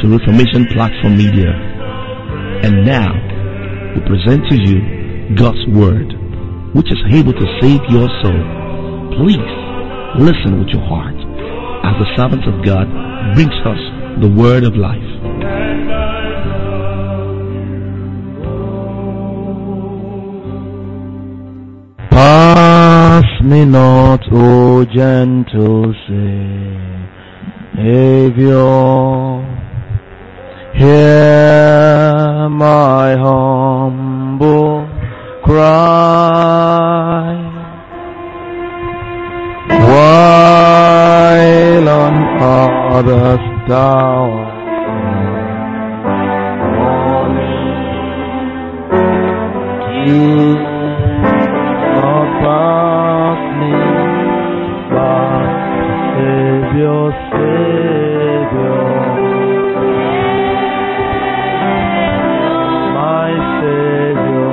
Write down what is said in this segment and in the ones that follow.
Reformation Platform Media. And now, we present to you God's Word, which is able to save your soul. Please listen with your heart as the servant of God brings us the Word of life. Pass me not, O gentle Savior. Hear my humble cry. While on others thou do not pass me by, Savior, Savior. My Savior,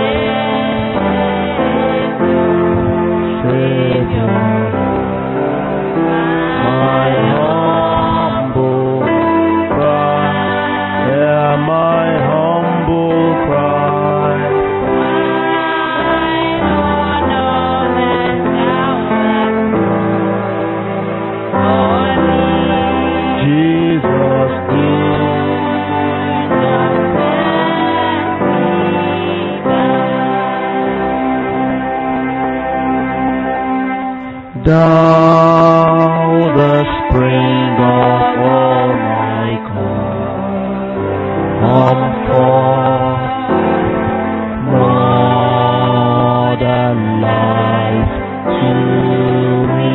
Savior, my humble cry, hear my humble cry. Jesus, Thou the spring of all my comfort, more than life to me.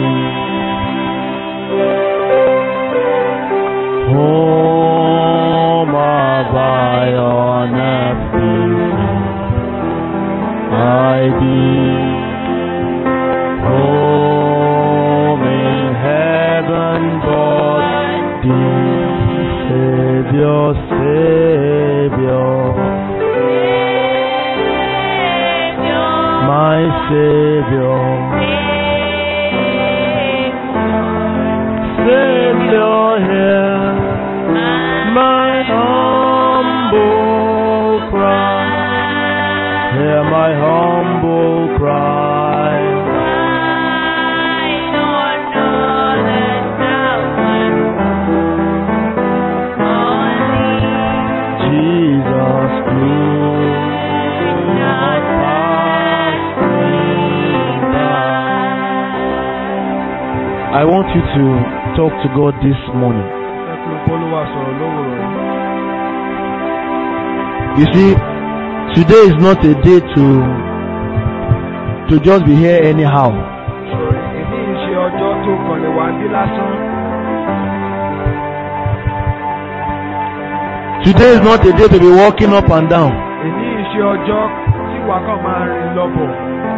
Home of I on earth I be home in heaven but thee, Savior, Savior, my Savior, Savior here, my humble cry, hear my humble cry. Jesus, do not pass me by. I want you to talk to God this morning. ẹ pé bólúwa sọ̀rọ̀ lówùrọ̀ yìí. You see, today is not a day to to just be here anyhow. sọ̀rọ̀ èmi ń ṣe ọjọ́ tó kàn lè wá bí lásán. Today is not a day to be walking up and down. èmi ń ṣe ọjọ́ tí wàá kàn máa rìn lọ́bọ̀.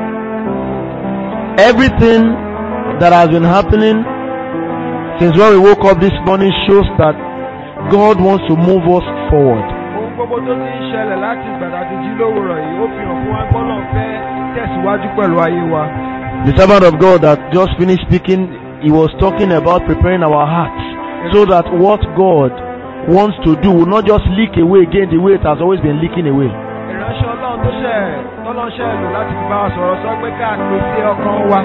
Everything that has been happening since when we woke up this morning shows that God wants to move us forward. ohun gbogbo tó ti ń ṣẹlẹ̀ láti ìgbàdá ti jí lówùrọ̀ yìí ó fi hàn fún wa gbọ́dọ̀ fẹ́ tẹ̀síwájú pẹ̀lú ayé wa. The servant of God that just finished speaking, he was talking about preparing our hearts so that what God wants to do will not just leak away again the way it has always been leaking away. ìránṣẹ́ ọlọ́run tó ṣẹ̀ tọ́lọ́ṣẹ́ lò láti fi bá wa sọ̀rọ̀ sọ pé ká pèsè ọkàn wa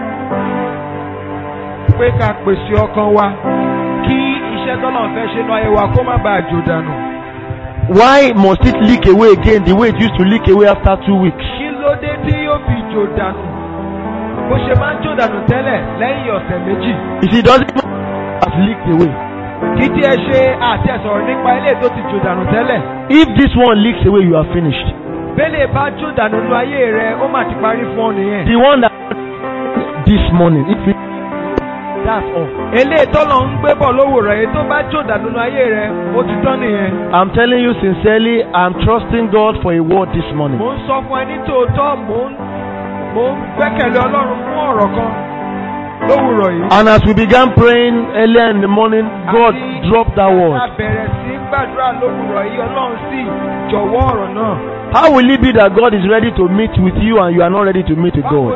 pé ká pèsè ọkàn wa kí iṣẹ́ tọ́lọ́run fẹ́ ṣe náà ayé wa kó má bàa jò dànù. Why must it leak away again the way it used to leak away after two weeks? kí ló dé tí yóò fi jò dànù bó ṣe máa ń jò dànù tẹ́lẹ̀ lẹ́yìn ọ̀sẹ̀ méjì You see, it doesn't even have leaked away. kí tí ẹ ṣe àti ẹ sọ̀rọ̀ nípa ilé tó ti jò dànù tẹ́lẹ̀ If this one leaks away, you are finished. bẹ́lẹ̀ bá jò dànù nínú ayé rẹ ó mà ti parí fún ọ nìyẹn. The one that this morning, if it, that's all. eléyìí tọ́lọ̀ ń gbé bọ̀ lówùrọ̀ èyí tó bá jò dànù nínú ayé rẹ ó ti tán nìyẹn. I'm telling you sincerely, I'm trusting God for a word this morning. mò ń sọ fún ẹ ní tòótọ́ mò ń mò ń gbẹ́kẹ̀lé ọlọ́run fún ọ̀rọ̀ kan lówùrọ̀ yìí. And as we began praying earlier in the morning, God Àti dropped that a word. bẹ̀rẹ̀ sí gbàdúrà lówùrọ̀ yìí ọlọ́run sì jọ̀wọ́ ọ̀rọ̀ náà. How will it be that God is ready to meet with you and you are not ready to meet with báwo God? ni ó ṣe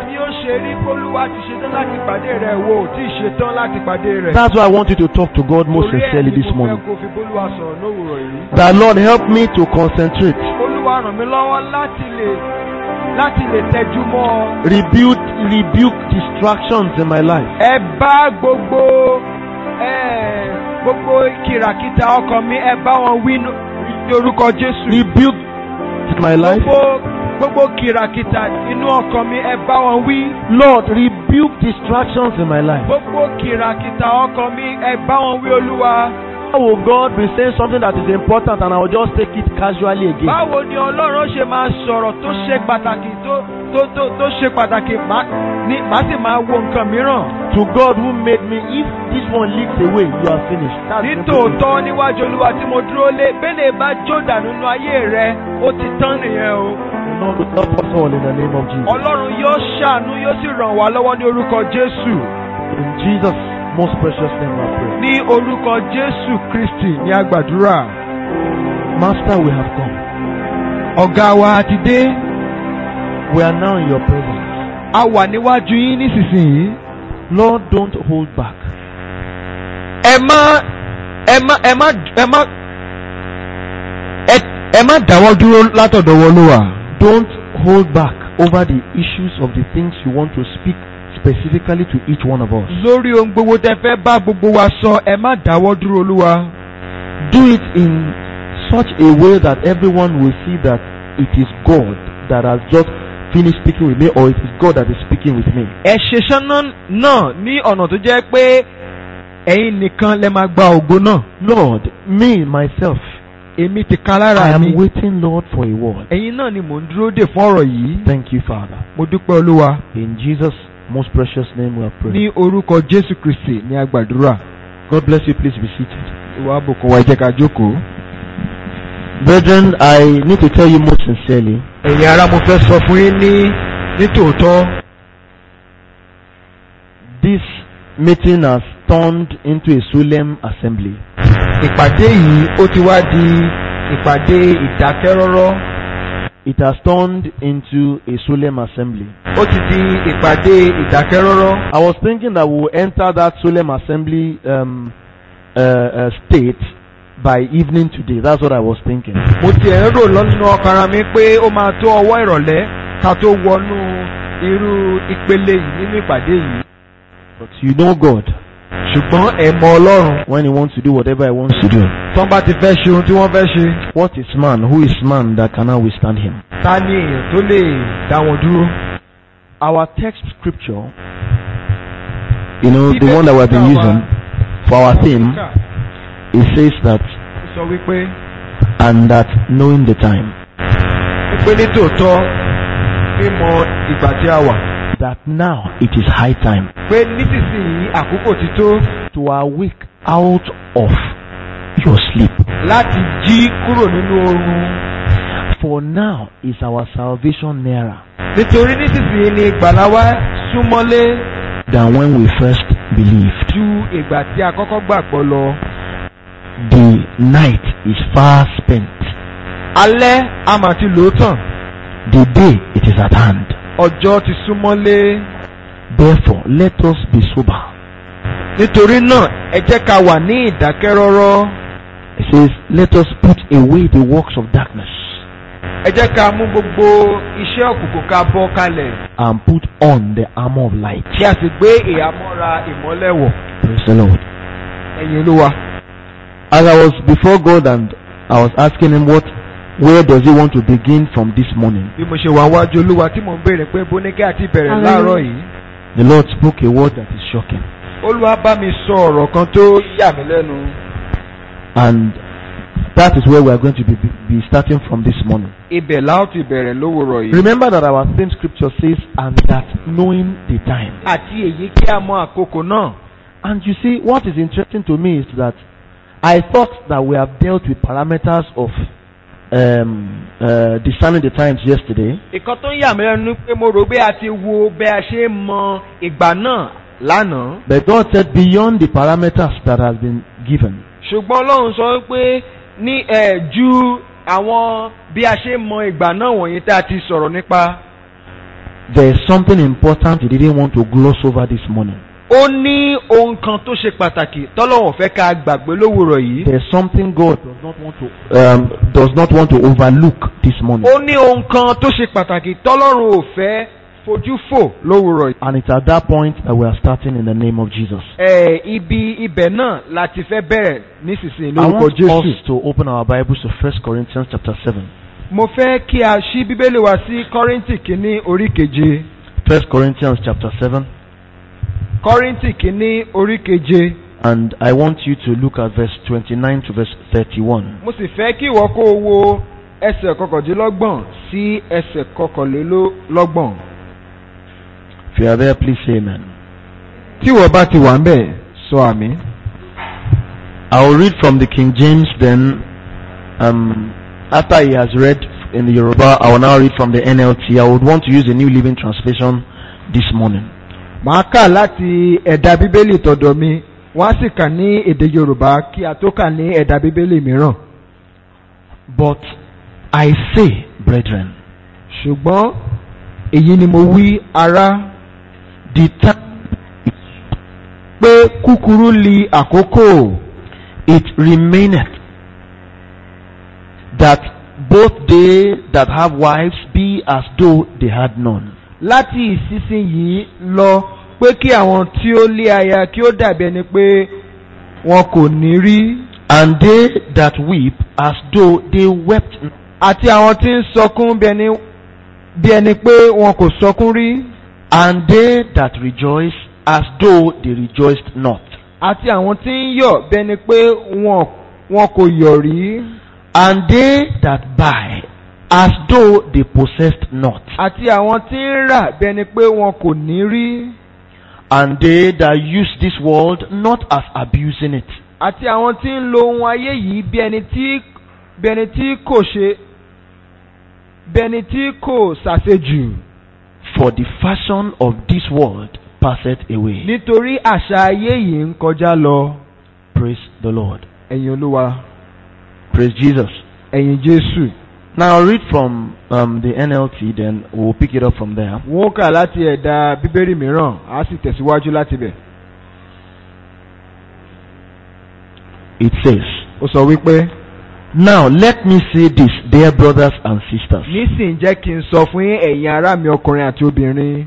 ṣe rí olúwa ti ṣetán láti pàdé rẹ̀ wo ò tí ì ṣetán láti pàdé rẹ̀. That's why I want you to talk to God most Torí ẹ̀ sincerely ni this mo fẹ́ morning. kó fi bólúwa sọ̀rọ̀ lówùrọ̀ yìí. That Lord help me to concentrate, olúwa ràn mí lọ́wọ́ láti lè láti lè tẹjú mọ́ ọ. rebuke, rebuke distractions in my life. ẹ bá gbogbo ẹ gbogbo kìràkìtà ọkàn mi ẹ bá wọn wí ní orúkọ jésù. Rebuke my life. gbogbo gbogbo kìràkìtà inú ọkàn mi ẹ bá wọn wí. Lord, rebuke distractions in my life. gbogbo kìràkìtà ọkàn mi ẹ bá wọn wí olúwa. How will God be saying something that is important and I will just take it casually again? báwo ni ọlọ́run ṣe máa sọ̀rọ̀ tó ṣe pàtàkì tó tó tó tó ṣe pàtàkì má ní má sì máa wo nǹkan mìíràn. To God who made me, if this one leaks away, you are finished. That's ní simple. tòótọ́ níwájú olúwa tí mo dúró lé bẹ́lẹ̀ bá jó dànù nínú ayé rẹ ó ti tán nìyẹn o. The Lord will help us all in the name of Jesus. ọlọ́run yóò ṣàánú yóò sì ràn wá lọ́wọ́ ní orúkọ jésù. In Jesus' most precious name we pray. ní orúkọ jésù kristi ní agbàdúrà. Master, we have come. ọ̀gá wa ti dé We are now in your presence. a wà níwájú yín nísinsìnyí. Lord, don't hold back. ẹ má ẹ má ẹ má ẹ má ẹ ẹ má dáwọ́ dúró látọ̀dọ̀ wọlúwa. Don't hold back over the issues of the things you want to speak specifically to each one of us. lórí ohun gbogbo tẹ fẹ́ bá gbogbo wa sọ ẹ má dáwọ́ dúró olúwa. Do it in such a way that everyone will see that it is God that has just finished speaking with me or it is God that is speaking with me. ẹ ṣe sánná náà ní ọ̀nà tó jẹ́ pé ẹ̀yin nìkan lẹ máa gba ògo náà. Lord, me, myself, èmi ti kan I lára am mi. waiting, Lord, for a word. ẹ̀yin náà ni mò ń dúró dè fún ọ̀rọ̀ yìí. Thank you, Father. mo dúpẹ́ olúwa. In Jesus' most precious name we are praying. ní orúkọ jésù kristi ní agbàdúrà. God bless you. Please be seated. ìwà àbùkún wa ẹ jẹ́ ká jókòó. Brethren, I need to tell you most sincerely ẹ̀yin ará mo fẹ́ sọ fún yín ní nítòótọ́. this meeting has turned into a solemn assembly. ìpàdé yìí ó ti wá di ìpàdé ìdákẹ́rọ́rọ́. It has turned into a solemn assembly. ó ti di ìpàdé ìdákẹ́rọ́rọ́. I was thinking that we will enter that solemn assembly um, uh, uh, state by evening today. That's what I was thinking. mo ti ẹ̀ ń rò lọ́nà ọkàn ara mi pé ó máa tó ọwọ́ ìrọ̀lẹ́ ká tó wọnú irú ìpele yìí nínú ìpàdé yìí. But you know God ṣùgbọ́n ẹ mọ ọlọ́run when He wants to do whatever He wants to do. tán bá ti fẹ́ ṣe ohun tí wọ́n fẹ́ ṣe What is man? Who is man that cannot withstand Him? ta ni èèyàn tó lè dá wọn dúró. Our text scripture, you know, the one that we've been using for our theme, it says that, sọ wípé and that knowing the time, wípé ní tòótọ́ mímọ ìgbà tí a wà that now it is high time pé nísinsìnyí àkókò ti tó to awake out of your sleep. láti jí kúrò nínú oorun For now is our salvation nearer nítorí nísinsìnyí ni ìgbàlá wa súnmọ́lé than when we first believed. ju ìgbà tí a kọ́kọ́ gbàgbọ́ lọ. The night is far spent. alẹ́ a mà ti lò ó tàn The day it is at hand. ọjọ́ ti súnmọ́lé Therefore, let us be sober. nítorí náà ẹ jẹ́ ká wà ní ìdákẹ́rọ́rọ́ It says, let us put away the works of darkness ẹ jẹ́ ká mú gbogbo iṣẹ́ òkùnkùn ká bọ́ kalẹ̀ and put on the armor of light. kí a sì gbé ìhámọ́ra ìmọ́lẹ̀ wọ̀ Praise the Lord. ẹ̀yin olúwa. As I was before God and I was asking him what, where does he want to begin from this morning? bí mo ṣe wà wájú olúwa tí mò ń béèrè pé bóníkẹ́ àti ìbẹ̀rẹ̀ Hallelujah. láàárọ̀ yìí The Lord spoke a word that is shocking. olúwa bá mi sọ ọ̀rọ̀ kan tó yà mí lẹ́nu And that is where we are going to be, be starting from this morning. ibẹ̀ la ó ti bẹ̀rẹ̀ lówùrọ̀ yìí. Remember that our theme scripture says, and that knowing the time. àti èyí kí a mọ àkókò náà. And you see, what is interesting to me is that I thought that we have dealt with parameters of um, uh, discerning the times yesterday. ìkan tó ń yà mí lẹ́nu ni pé mo rò pé a ti wo bẹ́ a ṣe mọ ìgbà náà lánàá. But God said, beyond the parameters that has been given, ṣùgbọ́n ọlọ́run sọ pé ní ẹ̀ ju àwọn bí a ṣe mọ ìgbà náà wọ̀nyí tá a ti sọ̀rọ̀ nípa. There is something important he didn't want to gloss over this morning. ó ní ohun kan tó ṣe pàtàkì tọ́lọ́wọ̀n fẹ́ ká gbàgbé lówùrọ̀ yìí. There is something God does not want to um, does not want to overlook this morning. ó ní ohun kan tó ṣe pàtàkì tọ́lọ́run ò fẹ́ fojú fò lówùrọ̀ yìí. And it's at that point that we are starting in the name of Jesus. ẹ ibi ibẹ̀ náà láti fẹ́ bẹ̀rẹ̀ nísinsìnyí I lórúkọ want jésù. us to open our Bibles to 1 Corinthians chapter 7. mo fẹ́ kí a ṣí bíbélì wa sí kọ́ríntì kínní orí keje. 1 Corinthians chapter 7. kọ́ríntì kínní orí keje. And I want you to look at verse 29 to verse 31. mo sì fẹ́ kí ìwọ kó o wo ẹsẹ̀ kọkàndínlọ́gbọ̀n sí ẹsẹ̀ kọkànlélọ́gbọ̀n. If you are there, please say amen. tí ìwọ bá ti wà ń bẹ̀ sọ àmì. I will read from the King James, then um, after he has read in the Yoruba, I will now read from the NLT. I would want to use the New Living Translation this morning. màá kà láti ẹ̀dà bíbélì tọ̀dọ̀ mi wọ́n á sì kà ní èdè yorùbá kí a tó kà ní ẹ̀dà bíbélì mìíràn. But I say, brethren, ṣùgbọ́n èyí ni mo wí ará the time pé kúkúrú li àkókò it remaineth that both they that have wives be as though they had none, láti ìsinsìnyí lọ pé kí àwọn tí ó lé aya kí ó dàbí ẹni pé wọn kò ní rí and they that weep as though they wept not. àti àwọn tí ń sọkún bí ẹni bí ẹni pé wọn kò sọkún rí and they that rejoice as though they rejoiced not. àti àwọn tí ń yọ̀ bí ẹni pé wọn wọn kò yọ̀ rí and they that buy as though they possessed not, àti àwọn tí ń rà bí ẹni pé wọn kò ní rí and they that use this world not as abusing it, àti àwọn tí ń lo ohun ayé yìí bí ẹni tí bí ẹni tí kò ṣe bí ẹni tí kò ṣàṣejù for the fashion of this world passeth away. nítorí àṣà ayé yìí ń kọjá lọ Praise the Lord. ẹ̀yin olúwa Praise Jesus. ẹ̀yin jésù. Now I'll read from um, the NLT, then we'll pick it up from there. wọ́n kà láti ẹ̀dà bíbélì mìíràn á sì tẹ̀síwájú láti bẹ̀. It says, ó sọ wípé Now let me say this, dear brothers and sisters. nísìnyí jẹ́ kí n sọ fún yín ẹ̀yin ará mi ọkùnrin àti obìnrin.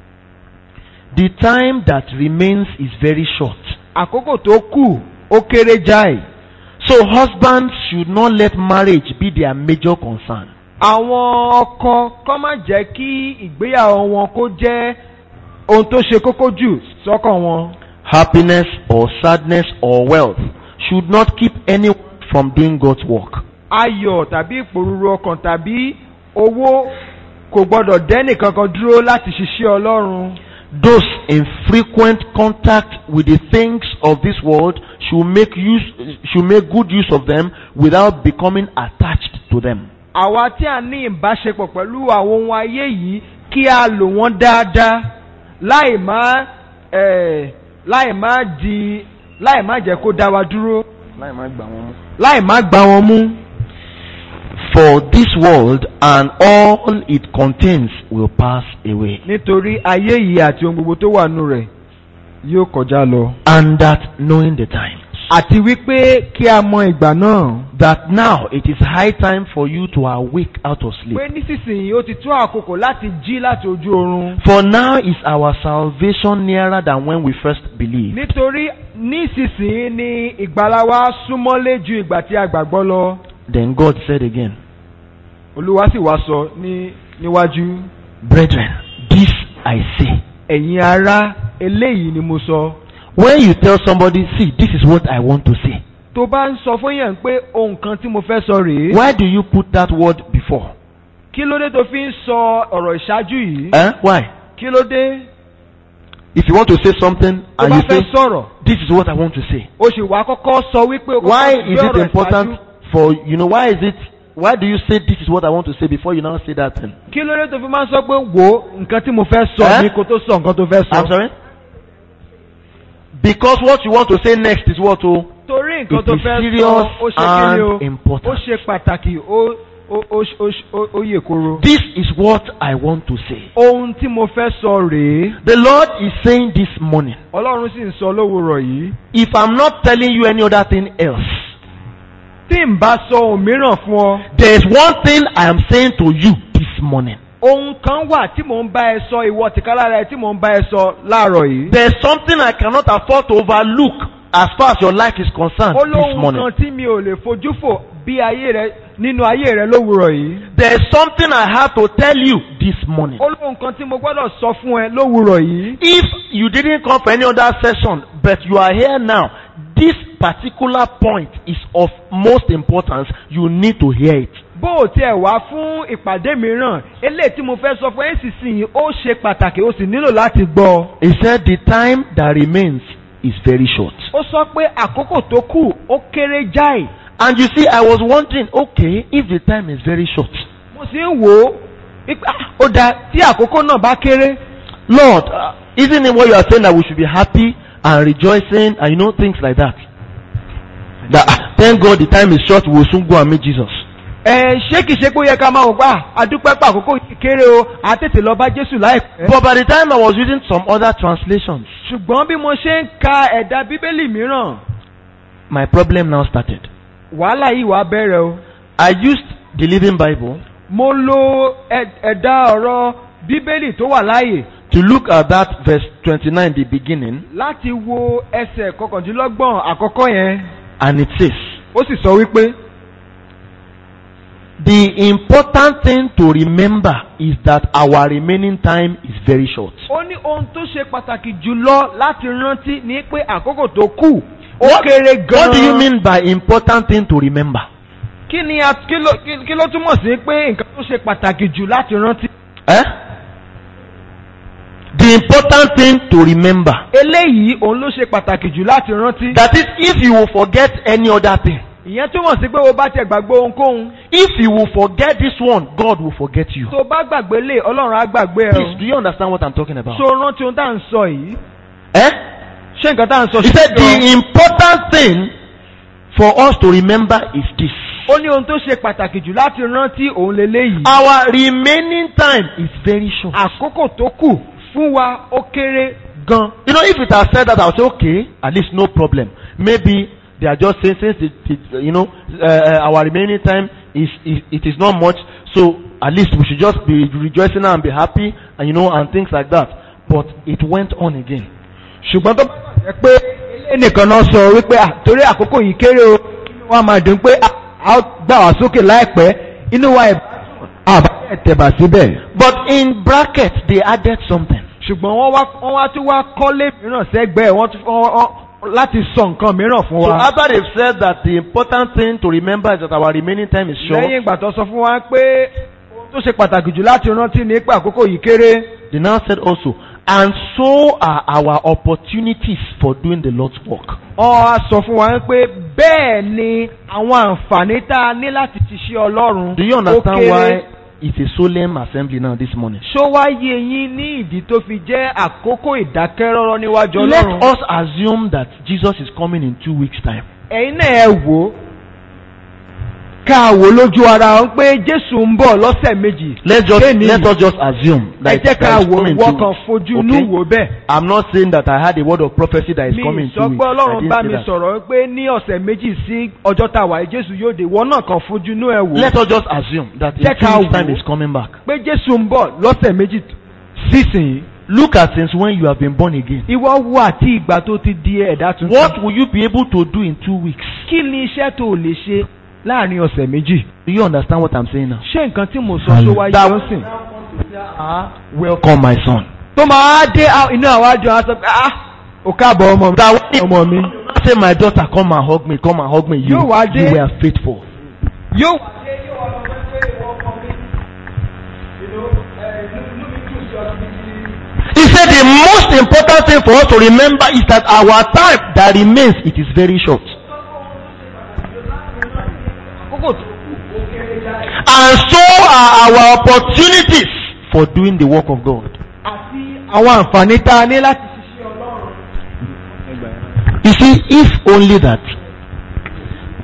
The time that remains is very short. àkókò tó kù ó kéré jáì. So husbands should not let marriage be their major concern. àwọn ọkọ kọ́ má jẹ́ kí ìgbéyàwó wọn kó jẹ́ ohun tó ṣe kókó jù sọ́kàn wọn. happiness or sadness or wealth should not keep anyone from doing God's work. ayọ̀ tàbí ìpòrúru ọkàn tàbí owó kò gbọ́dọ̀ dẹ́nì kankan dúró láti ṣiṣẹ́ ọlọ́run. Those in frequent contact with the things of this world should make use should make good use of them without becoming attached to them. àwa tí a ní ìbáṣepọ̀ pẹ̀lú àwọn ohun ayé yìí kí a lò wọ́n dáadáa láì má eh, láì má di láì má jẹ́ kó dá wa dúró láì má gbà wọ́n mú. láì má gbá wọn mú. For this world and all it contains will pass away. nítorí ayé yìí àti ohun gbogbo tó wà nù rẹ̀ yóò kọjá lọ. And that knowing the times. àti wípé kí a mọ ìgbà náà. That now it is high time for you to awake out of sleep. pé nísinsìnyí ó ti tó àkókò láti jí láti ojú oorun. For now is our salvation nearer than when we first believed. nítorí nísinsìnyí ni ìgbàlà wa súnmọ́lé ju ìgbà tí a gbàgbọ́ lọ. Then God said again, olúwa sì wá sọ ní níwájú. Brethren, this I say. ẹ̀yin ará eléyìí ni mo sọ. When you tell somebody, see, this is what I want to say, tó bá ń sọ fún yàn pé ohun kan tí mo fẹ́ sọ rèé. why do you put that word before? kí ló dé tó fi ń sọ ọ̀rọ̀ ìṣáájú yìí. Eh? Why? kí ló dé If you want to say something tó and bá you fẹ́ say, sọ̀rọ̀. this is what I want to say, o sì wá kọ́kọ́ sọ wípé o kọ́kọ́ why gbé is it ọ̀rọ̀ important ìṣáájú. for, you know, why is it, why do you say this is what I want to say before you now say that thing? kí ló dé tó fi máa ń sọ pé wo nǹkan tí mo fẹ́ sọ Eh? ni kó tó sọ nǹkan tó fẹ́ I'm sọ. sorry? Because what you want to say next is what? Oh, torí nǹkan It tó is fẹ́ serious sọ ó ṣe kí ni o and important. ó ṣe pàtàkì ó ó ó ó ó ó yè koro. This is what I want to say. ohun tí mo fẹ́ sọ rèé The Lord is saying this morning, ọlọ́run sì ń sọ lówùrọ̀ yìí. if I'm not telling you any other thing else, tí n bá sọ ohun mìíràn fún ọ. there is one thing I am saying to you this morning. ohun kan wà tí mò ń bá ẹ sọ ìwọ tìkálára ẹ tí mò ń bá ẹ sọ láàárọ̀ yìí. There is something I cannot afford to overlook as far as your life is concerned ó this lóhun morning. kan tí mi ò lè fojú fò bí ayé rẹ nínú ayé rẹ lówùrọ̀ yìí. There is something I have to tell you this morning. ó lóhun kan tí mo gbọ́dọ̀ sọ fún ẹ lówùrọ̀ yìí. If you didn't come for any other session, but you are here now, this particular point is of most importance. You need to hear it. bó o tiẹ̀ wá fún ìpàdé mìíràn eléyìí tí mo fẹ́ sọ fún ẹ sísìn ó ṣe pàtàkì ó sì nílò láti gbọ́. He said the time that remains is very short. ó sọ pé àkókò tó kù ó kéré jáì. And you see, I was wondering, okay, if the time is very short, mo sì ń wò ó wípé, ah, ó dáa tí àkókò náà bá kéré. Lord, uh, isn't it what you are saying that we should be happy and rejoicing and you know things like that? That ah, thank God the time is short, we will soon go and meet Jesus. ẹ ṣé kìí ṣe pé ó yẹ ká máa wò pé ah, àdúpẹ́ pé àkókò yìí kéré o à á tètè lọ bá Jésù láìpẹ́. But by the time I was reading some other translations, ṣùgbọ́n bí mo ṣe ń ka ẹ̀dà bíbélì mìíràn my problem now started. wàhálà yìí wàá bẹ̀rẹ̀ o. I used the Living Bible mo lo ẹ- ẹ̀dà ọ̀rọ̀ bíbélì tó wà láàyè to look at that verse 29, the beginning, láti wo ẹsẹ̀ kọkàndínlọ́gbọ̀n àkọ́kọ́ yẹn and it says, ó sì sọ wípé The important thing to remember is that our remaining time is very short. ó ní ohun tó ṣe pàtàkì jùlọ láti rántí ní pé àkókò tó kù ó What, kéré gan-an. what do you mean by important thing to remember? kí ni a kí ló kí- kí ló túmọ̀ sí pé nǹkan tó ṣe pàtàkì jù láti rántí. Eh? The important thing to remember. eléyìí òun ló ṣe pàtàkì jù láti rántí. That is, if you will forget any other thing, ìyẹn túmọ̀ sí pé o bá tiẹ̀ gbàgbé ohunkóhun if you will forget this one, God will forget you. tó bá gbàgbé lè ọlọ́run á gbàgbé ẹ Please, do you understand what I'm talking o. about? so rántí ohun tá à ń sọ yìí. Eh? ṣé nǹkan tá à ń sọ He said ṣe the important thing for us to remember is this. ó ní ohun tó ṣe pàtàkì jù láti rántí òun leléyìí. Our remaining time is very short. àkókò tó kù fún wa ó kéré gan. You know, if it had said that, I would say, okay, at least no problem. Maybe they are just saying, since it, it, you know, uh, uh, our remaining time is, is, it is not much, so at least we should just be rejoicing and be happy, and you know, and things like that. But it went on again. ṣùgbọ́n tó bá jẹ́ pé ẹnìkan náà sọ wípé "Ah, torí àkókò yìí kéré o inú wa máa dùn pé a a ó gbà wá sókè láìpẹ́ inú wa ìbádùn àbá ẹ̀tẹ̀bà síbẹ̀. But in brackets, they added something. ṣùgbọ́n wọ́n wá wọ́n wá tún wá kọ́lé mìíràn sẹ́gbẹ̀ẹ́ wọ́n tún wọ́n wọ́n láti sọ nǹkan mìíràn fún So wa. after they've said that the important thing to remember is that our remaining time is short, lẹ́yìn ìgbà tó sọ fún wa pé ohun tó ṣe pàtàkì jù láti rántí ní pé àkókò yìí kéré. they now said also, and so are our opportunities for doing the Lord's work. wọ́n á sọ fún wa pé bẹ́ẹ̀ ni àwọn àǹfààní tá a ní láti ṣiṣẹ́ ọlọ́run Do you ó understand kéré. why it's a solemn assembly now this morning? ṣó wá yé yín ní ìdí tó fi jẹ́ àkókò ìdákẹ́rọ́rọ́ níwájú Let ọlọ́run. us assume that Jesus is coming in two weeks' time. ẹ̀yin náà ẹ wò ó ká wò lójú ara wọn pé jésù ń bọ̀ lọ́sẹ̀ méjì. Let's just Kéènì, let us just assume ẹ that, jẹ́ ká that he's wò coming in wọ́n two kan weeks. fojú inú Okay? wò bẹ́ẹ̀. I'm not saying that I had a word of prophecy that is coming mi in two sọ weeks. pé I ọlọ́run didn't bá say mi that. sọ̀rọ̀ pé ní ọ̀sẹ̀ méjì sí ọjọ́ tá a wà yìí jésù yóò dé wọ́n náà kan fojú inú ẹ̀ wò. Let us just assume that in Jẹ́ two ká weeks' time wò. he's coming back. pé jésù ń bọ̀ lọ́sẹ̀ méjì sísìn. Look at since when you have been born again. ìwọ wo àti ìgbà tó ti di ẹ̀dá tuntun. What will you be able to do in two weeks? kí ni iṣẹ́ tó o lè ṣe láàrin ọ̀sẹ̀ méjì. Do you understand what I'm saying now? ṣé nǹkan tí mo sọ ṣó wáyé That- lọ́sìn. Welcome, my son. tó máa dé á- inú àwọn àjọ á sọ pé ah ò káàbọ̀ ọmọ mi. That when ọmọ mi. say my daughter come and hug me, come and hug me. You, Yóò wá dé. you were faithful. yóò. He said the most important thing for us to remember is that our time that remains, it is very short. àkókò tó And so are our opportunities for doing the work of God. àti àwọn àǹfààní tá a ní láti ṣiṣẹ́ ọlọ́run. You see, if only that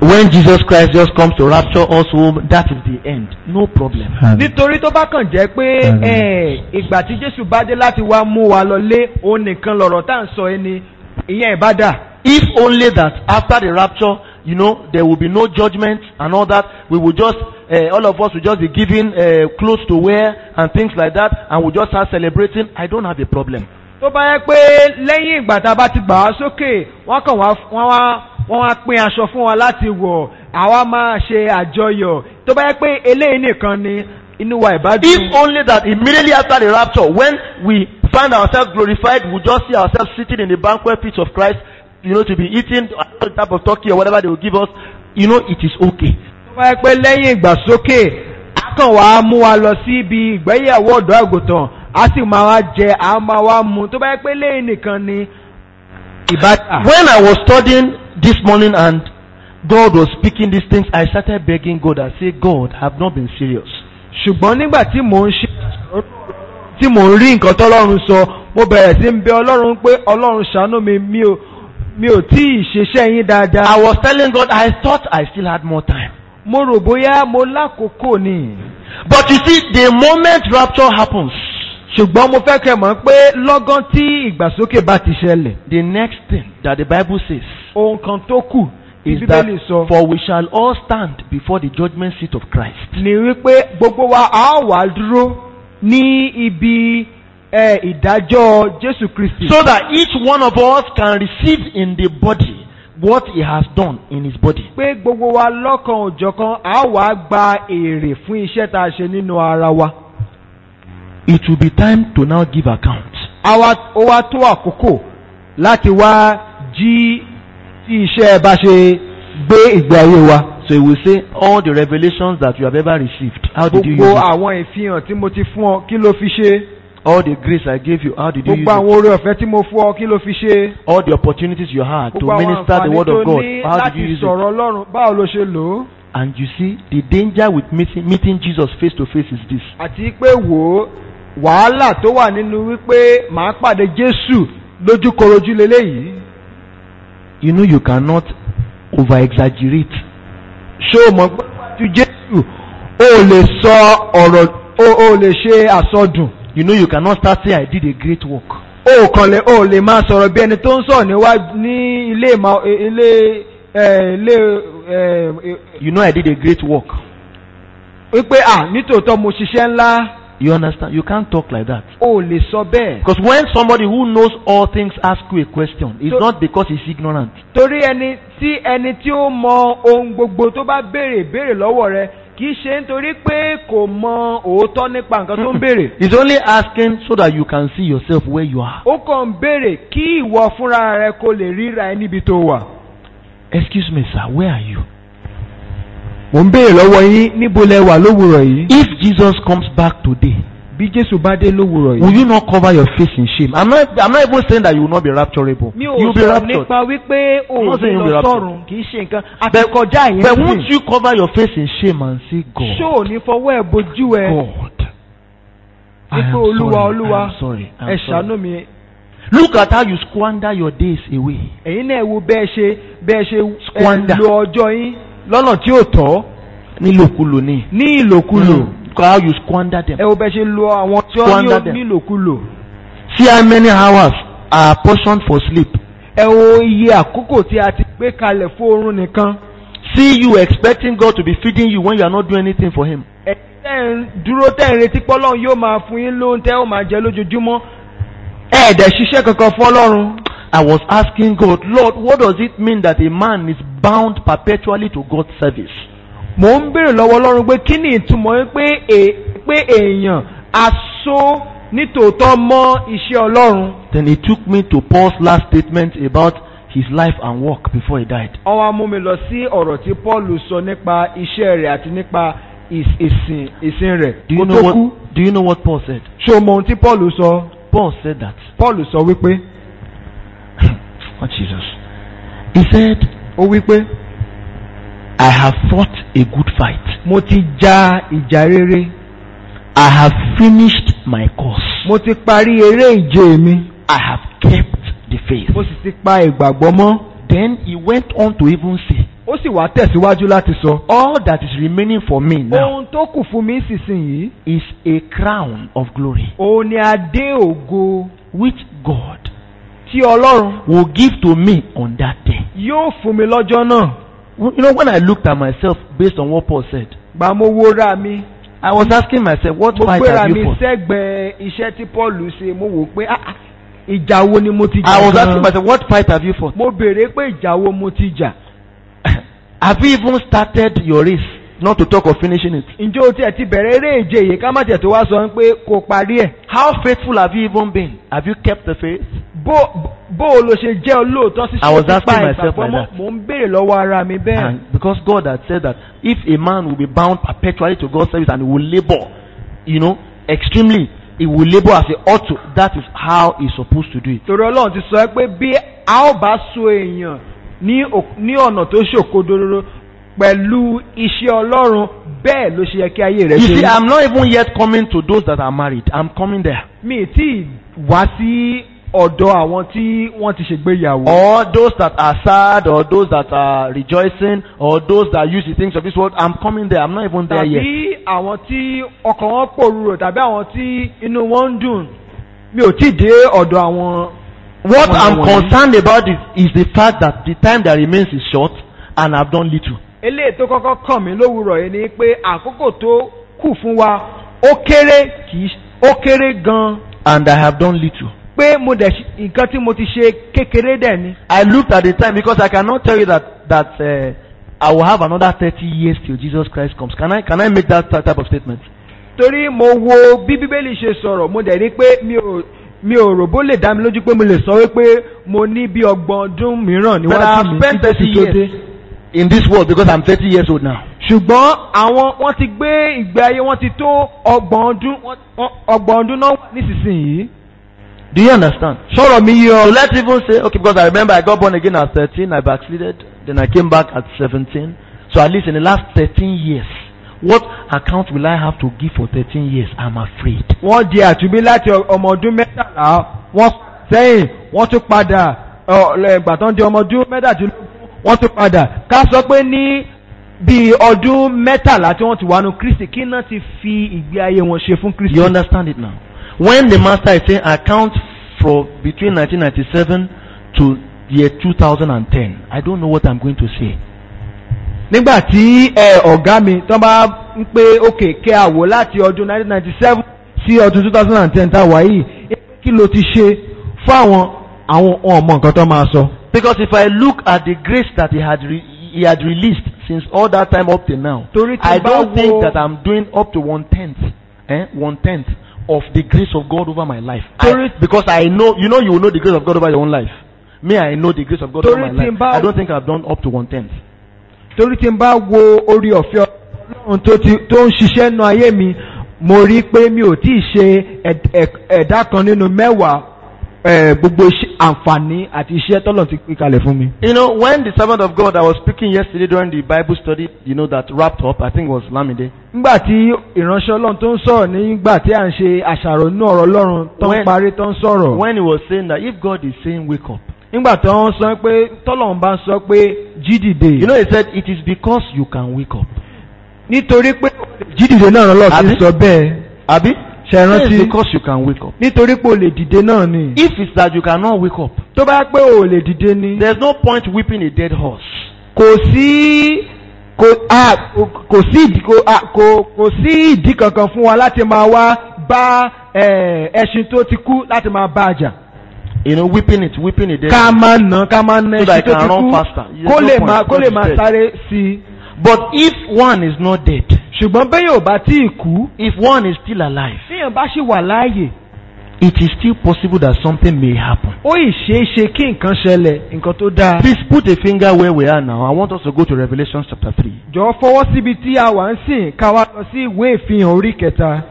when Jesus Christ just comes to rapture us home, that is the end. No problem. nítorí tó bá kàn jẹ́ pé Amen. ẹ̀, ìgbà tí jésù bá dé láti wá mú wa lọlé òun nìkan lọ̀rọ̀ tá à ń sọ ẹni ìyẹn ìbádà If only that after the rapture, you know, there will be no judgment and all that, we will just, uh, all of us will just be given uh, clothes to wear and things like that, and we'll just start celebrating. I don't have a problem. tó bá yẹ pé lẹ́yìn ìgbà tá a bá ti gbà á sókè wọ́n kàn wá wọ́n wá wọ́n wá pín aṣọ fún wa láti wọ̀ àwa máa ṣe àjọyọ̀ tó bá yẹ pé eléyìí nìkan ni inú wa ìbádùn. If only that immediately after the rapture, when we find ourselves glorified, we just see ourselves sitting in the banquet feast of Christ, you know, to be eating a type of turkey or whatever they will give us, you know, it is okay. tó bá yẹ pé lẹ́yìn ìgbàsókè a kàn wá mú wa lọ sí ibi ìgbéyàwó ọ̀dọ́ àgùntàn a sì máa wá jẹ a máa wá mu tó bá yẹ pé lẹ́yìn nìkan ni ìbádà. When I was studying this morning and God was speaking these things, I started begging God and say, God, I have not been serious. ṣùgbọ́n nígbà tí mò ń ṣe tí mò ń rí nǹkan tọ́lọ́run sọ mo bẹ̀rẹ̀ sí ń bẹ ọlọ́run pé ọlọ́run ṣàánú mi mi ò mi ò tí ì ṣiṣẹ́ yín dáadáa. I was telling God, I thought I still had more time. mo rò bóyá mo lákòókò ni. But you see, the moment rapture happens, ṣùgbọ́n mo fẹ́ kẹ́ mọ̀ pé lọ́gán tí ìgbàsókè bá ti ṣẹlẹ̀ the next thing that the Bible says ohun kan tó kù tí is that bíbélì sọ for we shall all stand before the judgment seat of Christ. ni wípé gbogbo wa a ó wà dúró ní ibi ẹ, ìdájọ́ Jésù Kristi. So that each one of us can receive in the body what he has done in his body. pé gbogbo wa lọ́kan òjọ̀kan a ó wá gba èrè fún iṣẹ́ tá a ṣe nínú ara wa. It will be time to now give account. àwa ó wá tó àkókò láti wá jí tí iṣẹ́ bá ṣe gbé ìgbé ayé wa. So he will say, all the revelations that you have ever received, how did you use gbogbo it? àwọn ìfihàn tí mo ti fún ọ kí ló fi ṣe. All the grace I gave you, how did you use gbogbo it? àwọn oore ọ̀fẹ́ tí mo fún ọ kí ló fi ṣe. All the opportunities you had to gbogbo àwọn minister the àǹfààní word of tó God, ní how did láti you use it? sọ̀rọ̀ ọlọ́run báwo ló ṣe lò ó. And you see, the danger with meeting, meeting Jesus face to face is this. àti pé wò ó wàhálà tó wà nínú wípé màá pàdé Jésù lójúkorojú leléyìí. You know, you cannot over exaggerate. ṣé o mọ̀ pé ju Jésù o ò lè sọ ọ̀rọ̀ o ò lè ṣe àsọdùn. You know, you cannot start saying, I did a great work. o kàn lè o lè máa sọ̀rọ̀ bí ẹni tó ń sọ̀rọ̀ níwájú ní ilé ìmọ̀ ilé ẹ̀ ilé ẹ̀ You know, I did a great work. wípé à nítòótọ́ mo ṣiṣẹ́ ńlá You understand? You can't talk like that. o lè sọ bẹ́ẹ̀. Because when somebody who knows all things asks you a question, it's So- not because he's ignorant. torí ẹni tí ẹni tí ó mọ ohun gbogbo tó bá béèrè béèrè lọ́wọ́ rẹ kì í ṣe nítorí pé kò mọ òótọ́ nípa nǹkan tó ń béèrè. He's only asking so that you can see yourself where you are. ó kàn ń béèrè kí ìwọ fúnra rẹ kó lè ríra ẹ níbi tó wà. Excuse me, sir, where are you? mò ń béèrè lọ́wọ́ yín níbo lẹ wà lówùrọ̀ yìí. If Jesus comes back today, bí jésù bá dé lówùrọ̀ will yìí. you not cover your face in shame? I'm not, I'm not even saying that you will not be rapturable. mi ò You'll be sọ raptured. nípa wípé I'm not òun saying you'll be lọ raptured. sọ̀rùn kì í ṣe nǹkan àtikọjá yẹn But won't you cover your face in shame and say, God, ṣó ò ní fọwọ́ ẹ̀ bojú ẹ God, I wípé am olúwa sorry, olúwa I am sorry, I am ẹ sorry. ṣàánú mi Look at how you squander your days away. ẹ̀yin náà wo bẹ́ẹ̀ ṣe bẹ́ẹ̀ ṣe ẹ Squander. lo ọjọ́ yín lọ́nà tí ò tọ́ Nílòkulò ni. ní ìlòkulò Look at how you squander them. ẹ wo bẹ́ẹ̀ ṣe lo àwọn tí ó Squander ní them. nílòkulò See how many hours are portioned for sleep. ẹ wo iye àkókò tí a ti gbé kalẹ̀ fún oorun nìkan See you expecting God to be feeding you when you are not doing anything for Him. ẹ tẹ́ ń dúró tẹ́ ń retí pọ́lọ́run yóò máa fún yín lóhun tẹ́ ó máa jẹ lójoojúmọ́ ẹ ẹ̀dẹ̀ ṣiṣẹ́ kankan fọ́lọ́run I was asking God, Lord, what does it mean that a man is bound perpetually to God's service? mò ń béèrè lọ́wọ́ ọlọ́run pé kí ni ìtumọ̀ pé è- pé èèyàn aṣọ nítòótọ́ mọ́ iṣẹ́ ọlọ́run Then he took me to Paul's last statement about his life and work before he died. wọ́n wá mú mi lọ sí ọ̀rọ̀ tí paul sọ nípa iṣẹ́ rẹ̀ àti nípa ìs- ìsìn ìsìn rẹ̀ Do kó you tó know kú what? Do you know what Paul said? ṣé o mọ ohun tí paul sọ Paul said that. paul sọ wípé Oh Jesus. He said, ó wípé I have fought a good fight. mo ti ja ìjà rere I have finished my course. mo ti parí eré ìje mi I have kept the faith. mo sì ti pa ìgbàgbọ́ mọ́ Then he went on to even say, ó ó sì wá tẹ̀síwájú láti sọ. All that is remaining for me now ohun tó kù fún mi sísìnyí is a crown of glory òun ni adé ògo which God tí ọlọ́run will give to me on that day. yóò fún mi lọ́jọ́ náà. You know, when I looked at myself based on what Paul said, gbà mo wo ra mi I was asking myself, what mo fight gbéra have mi you fought? sẹ́gbẹ̀ẹ́ iṣẹ́ tí paul ṣe mo wò pé ah, ah, ìjà wo ni mo ti jà I was gan-an? asking myself, what fight have you fought? mo béèrè pé ìjà wo mo ti jà. have you even started your race? Not to talk of finishing it. ǹjẹ́ o tiẹ̀ ti bẹ̀rẹ̀ eré ìje yìí ká má tiẹ̀ tó wá sọ pé kò parí ẹ̀. How faithful have you even been? Have you kept the faith? bó bó o lo ṣe jẹ́ olóòótọ́ sí I was ṣe asking myself like that. mo ń béèrè lọ́wọ́ ara mi bẹ́ẹ̀. And because God had said that if a man will be bound perpetually to God's service and he will labor, you know, extremely, he will labor as he ought to. That is how he's supposed to do it. torí ọlọ́run ti sọ ẹ́ pé bí a ó bá so èèyàn ní ò- ní ọ̀nà tó ṣòkodoro pẹ̀lú iṣẹ́ ọlọ́run bẹ́ẹ̀ ló ṣe yẹ kí ayé rẹ̀ You ṣe see, rí. I'm not even yet coming to those that are married. I'm coming there. mi ì tí ì wá sí ọ̀dọ̀ àwọn tí wọ́n ti ṣègbéyàwó. Or those that are sad, or those that are rejoicing, or those that use the things of this world. I'm coming there. I'm not even there yet. tàbí àwọn tí ọkàn wọn pòrúurò tàbí àwọn tí inú wọn ń dùn mi ò tí ì dé ọ̀dọ̀ àwọn. What àwọn I'm wọ̀nyí. concerned about is, is the fact that the time that remains is short and I've done little. eléyìí tó kọ́kọ́ kàn mí lówùrọ̀ yìí ni pé àkókò tó kù fún wa ó kéré kì í ó kéré gan-an And I have done little. pé mo dẹ̀ ṣe- nǹkan tí mo ti ṣe kékeré dẹ̀ ni. I looked at the time because I cannot tell you that that uh, I will have another 30 years till Jesus Christ comes. Can I can I make that type of statement? torí mo wo bí bíbélì ṣe sọ̀rọ̀ mo dẹ̀ rí pé mi ò mi ò rò bó lè dá mi lójú pé mo lè sọ wípé mo ní bí ọgbọ̀n ọdún mìíràn But I níwájú have mi spent kí Jésù 30 tó years dé. in this world because I'm 30 years old now. ṣùgbọ́n àwọn wọ́n ti gbé ìgbé ayé wọ́n ti tó ọgbọ̀n ọdún wọ́n- wọ́n- ọgbọ̀n ọdún náà wà nísinsìnyí. Do you understand? sọ̀rọ̀ mi yí So ọ. let's even say, okay, because I remember I got born again at 13, I backslided, then I came back at 17. So at least in the last 13 years, what account will I have to give for 13 years? I'm afraid. wọ́n di àtúnbí láti ọ- ọmọ ọdún mẹ́tàlá wọ́n sẹ́yìn wọ́n tún padà ọ, ìgbà tán di ọmọ ọdún mẹ́tàdínlógún wọ́n tún padà ká sọ pé ní bí ọdún mẹ́tàlá tí wọ́n ti wà nù kristi kí náà ti fi ìgbé ayé wọn ṣe fún kristi. You understand it now? When the master is saying account for between 1997 to year 2010, I don't know what I'm going to say. nígbà tí ẹ ọ̀gá mi tán bá ń pé òkè kẹ́ àwò láti ọdún 1997 sí ọdún 2010 tá a wà yìí kí ló ti ṣe fún àwọn àwọn ọmọ nǹkan tó máa sọ. Because if I look at the grace that he had re- he had released since all that time up till now, Torí tí I bá don't wo- think that I'm doing up to one tenth, eh, one tenth of the grace of God over my life. I- Torí- because I know, you know, you will know the grace of God over your own life. Me, I know the grace of God over Torí my tí life. bá- I don't think I've done up to one tenth. torí tí n bá wo orí ọ̀fẹ́ ọlọ́run tó ti tó ń ṣiṣẹ́ nu ayé mi mo rí i pé mi ò tí ì ṣe ẹ̀d- ẹ̀k- ẹ̀dá kan nínú mẹ́wàá eh, gbogbo iṣẹ́- àǹfààní àti iṣẹ́ tọ́lọ̀ ti pín kalẹ̀ fún mi. You know, when the servant of God I was speaking yesterday during the Bible study, you know, that wrapped up, I think it was Lamide. nígbà tí ìránṣẹ́ ọlọ́run tó ń sọ̀rọ̀ nígbà tí à ń ṣe àṣàrò inú ọ̀rọ̀ ọlọ́run tó ń When- parí tó ń sọ̀rọ̀ When he was saying that if God is saying wake up, nígbà tó ń sọ pé tọ́lọ́run bá ń sọ pé jí dìde you know, he said it is because you can wake up. nítorí pé jí dìde náà lọ́lọ́ ti Àbí? sọ bẹ́ẹ̀ Abi? ṣe It rántí is because you can wake up. nítorí pé o lè dìde náà ni If it's that you cannot wake up, tó bá pé o lè dìde ni. there's no point whipping a dead horse. kò sí kò a kò sí ìdí kò a kò kò sí ìdí kankan fún wa láti máa wá bá ẹ, ẹṣin tó ti kú láti máa bá a jà. You know, whipping it, whipping a dead ká horse. máa nà ká máa nà So that ẹṣin it tó can ti run kú faster. There's kó no lè point máa kó lè because máa it's dead. sáré sí i. But if one is not dead, ṣùgbọ́n bẹ́ẹ̀ yóò bá tí ì kú if one is still alive, téèyàn bá ṣì wà láàyè it is still possible that something may happen. ó ì ṣeé ṣe kí nǹkan ṣẹlẹ̀ nǹkan tó dáa. Please put a finger where we are now. I want us to go to Revelation chapter 3. jọ̀ọ́ fọwọ́ síbi tí a wà ń sìn ká wá lọ sí ìwé ìfihàn orí kẹta.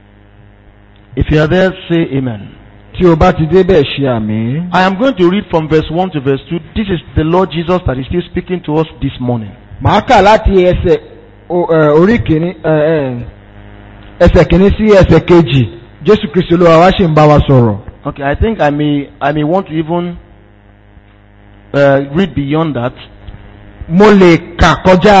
If you are there, say amen. tí o bá ti débẹ̀ ṣe àmì. I am going to read from verse 1 to verse 2. This is the Lord Jesus that is still speaking to us this morning. màá kà láti ẹsẹ̀ o- ẹ, orí kìíní ẹ, ẹ, ẹsẹ̀ kìíní sí ẹsẹ̀ kejì jésù kristu olúwa wá ṣì ń bá wa sọ̀rọ̀. Okay, I think I may I may want to even uh, read beyond that. mo lè kà kọjá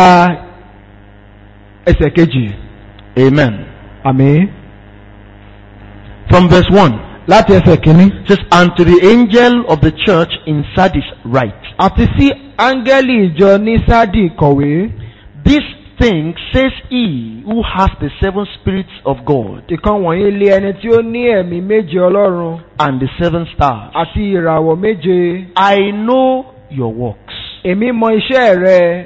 ẹsẹ̀ kejì Amen. àmì From verse 1. láti ẹsẹ̀ kìíní. It says, And to the angel of the church in Sardis write, àti sí áńgẹ́lì ìjọ ní sádì kọ̀wé This thing says he who has the seven spirits of God ìkan wọ̀nyí lé ẹni tí ó ní ẹ̀mí méje ọlọ́run and the seven stars. àti ìràwọ̀ méje I know your works. èmi mọ iṣẹ́ rẹ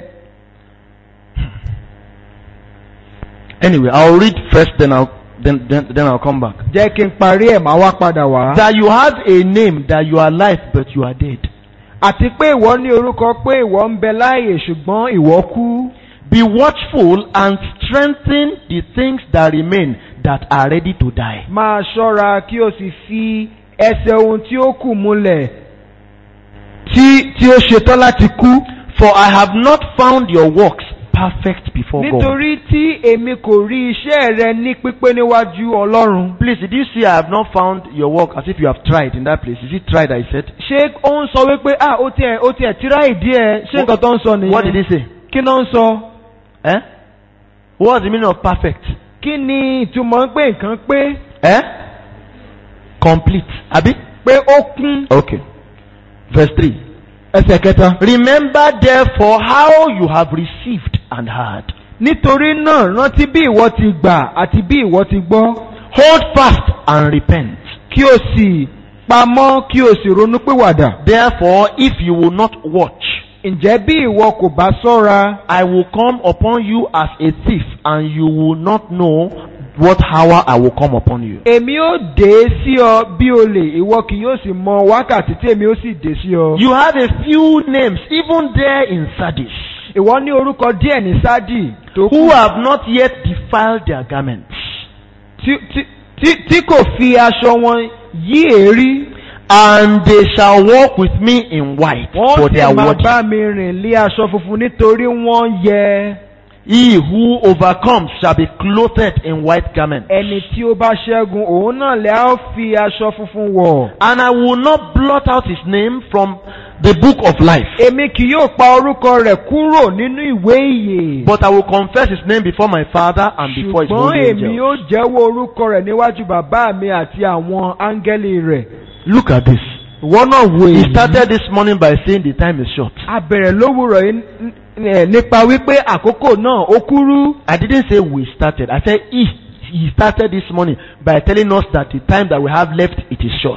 Anyway, I'll read first, then I'll then then, then I'll come back. jẹ́ kí n parí ẹ̀ máa wá padà wá. That you have a name that you are alive but you are dead. àti pé ìwọ ní orúkọ pé ìwọ ń bẹ láàyè ṣùgbọ́n ìwọ kú. Be watchful and strengthen the things that remain that are ready to die. máa ṣọ́ra kí o sì fi ẹsẹ̀ ohun tí ó kù múlẹ̀ tí tí ó ṣetán láti kú. For I have not found your works perfect before God. nítorí tí èmi kò rí iṣẹ́ rẹ ní pípé níwájú ọlọ́run. Please, did you see I have not found your work as if you have tried in that place? Is it tried, I said? ṣé ó ń sọ wípé ah ó tiẹ̀ ó tiẹ̀ tíra ìdí ẹ̀ ṣé nǹkan tó ń sọ nìyẹn. What did he say? kí ló ń sọ. Eh? What's the meaning of perfect? kí ni ìtumọ̀ pé nǹkan pé Eh? Complete. Abi? pé ó kún. Okay. Verse 3. ẹsẹ̀ kẹta. Remember therefore how you have received and heard. nítorí náà rántí bí ìwọ ti gbà àti bí ìwọ ti gbọ́ Hold fast and repent. kí o sì pamọ́ kí o sì ronú pìwàdà. Therefore, if you will not watch, ǹjẹ́ bí ìwọ kò bá ṣọ́ra I will come upon you as a thief, and you will not know what hour I will come upon you. èmi ó dé sí ọ bí olè ìwọ kì yóò sì mọ wákàtí tí èmi ó sì dé sí ọ. You have a few names, even there in Sardis, ìwọ ní orúkọ díẹ̀ ní sádì tó kù who have not yet defiled their garments. tí- tí- tí- tí kò fi aṣọ wọn yí èérí. And they shall walk with me in white, for wọ́n they sì are máa worthy. bá mi rìn lé aṣọ funfun nítorí wọ́n yẹ He who overcomes shall be clothed in white garments. ẹni tí ó bá ṣẹ́gun òun náà lẹ́ á fi aṣọ funfun wọ̀. And I will not blot out his name from the book of life, èmi kì yóò pa orúkọ rẹ̀ kúrò nínú ìwé ìyè. but I will confess his name before my Father and before his ṣùgbọ́n holy èmi angels. yóò jẹ́wọ́ orúkọ rẹ̀ níwájú bàbá mi àti àwọn áńgẹ́lì rẹ̀. Look at this. ìwọ náà wo He èyí. started this morning by saying the time is short. a bẹ̀rẹ̀ lówùrọ̀ yìí n- n- nípa wípé àkókò náà ó kúrú. I didn't say we started. I said he, he started this morning by telling us that the time that we have left it is short.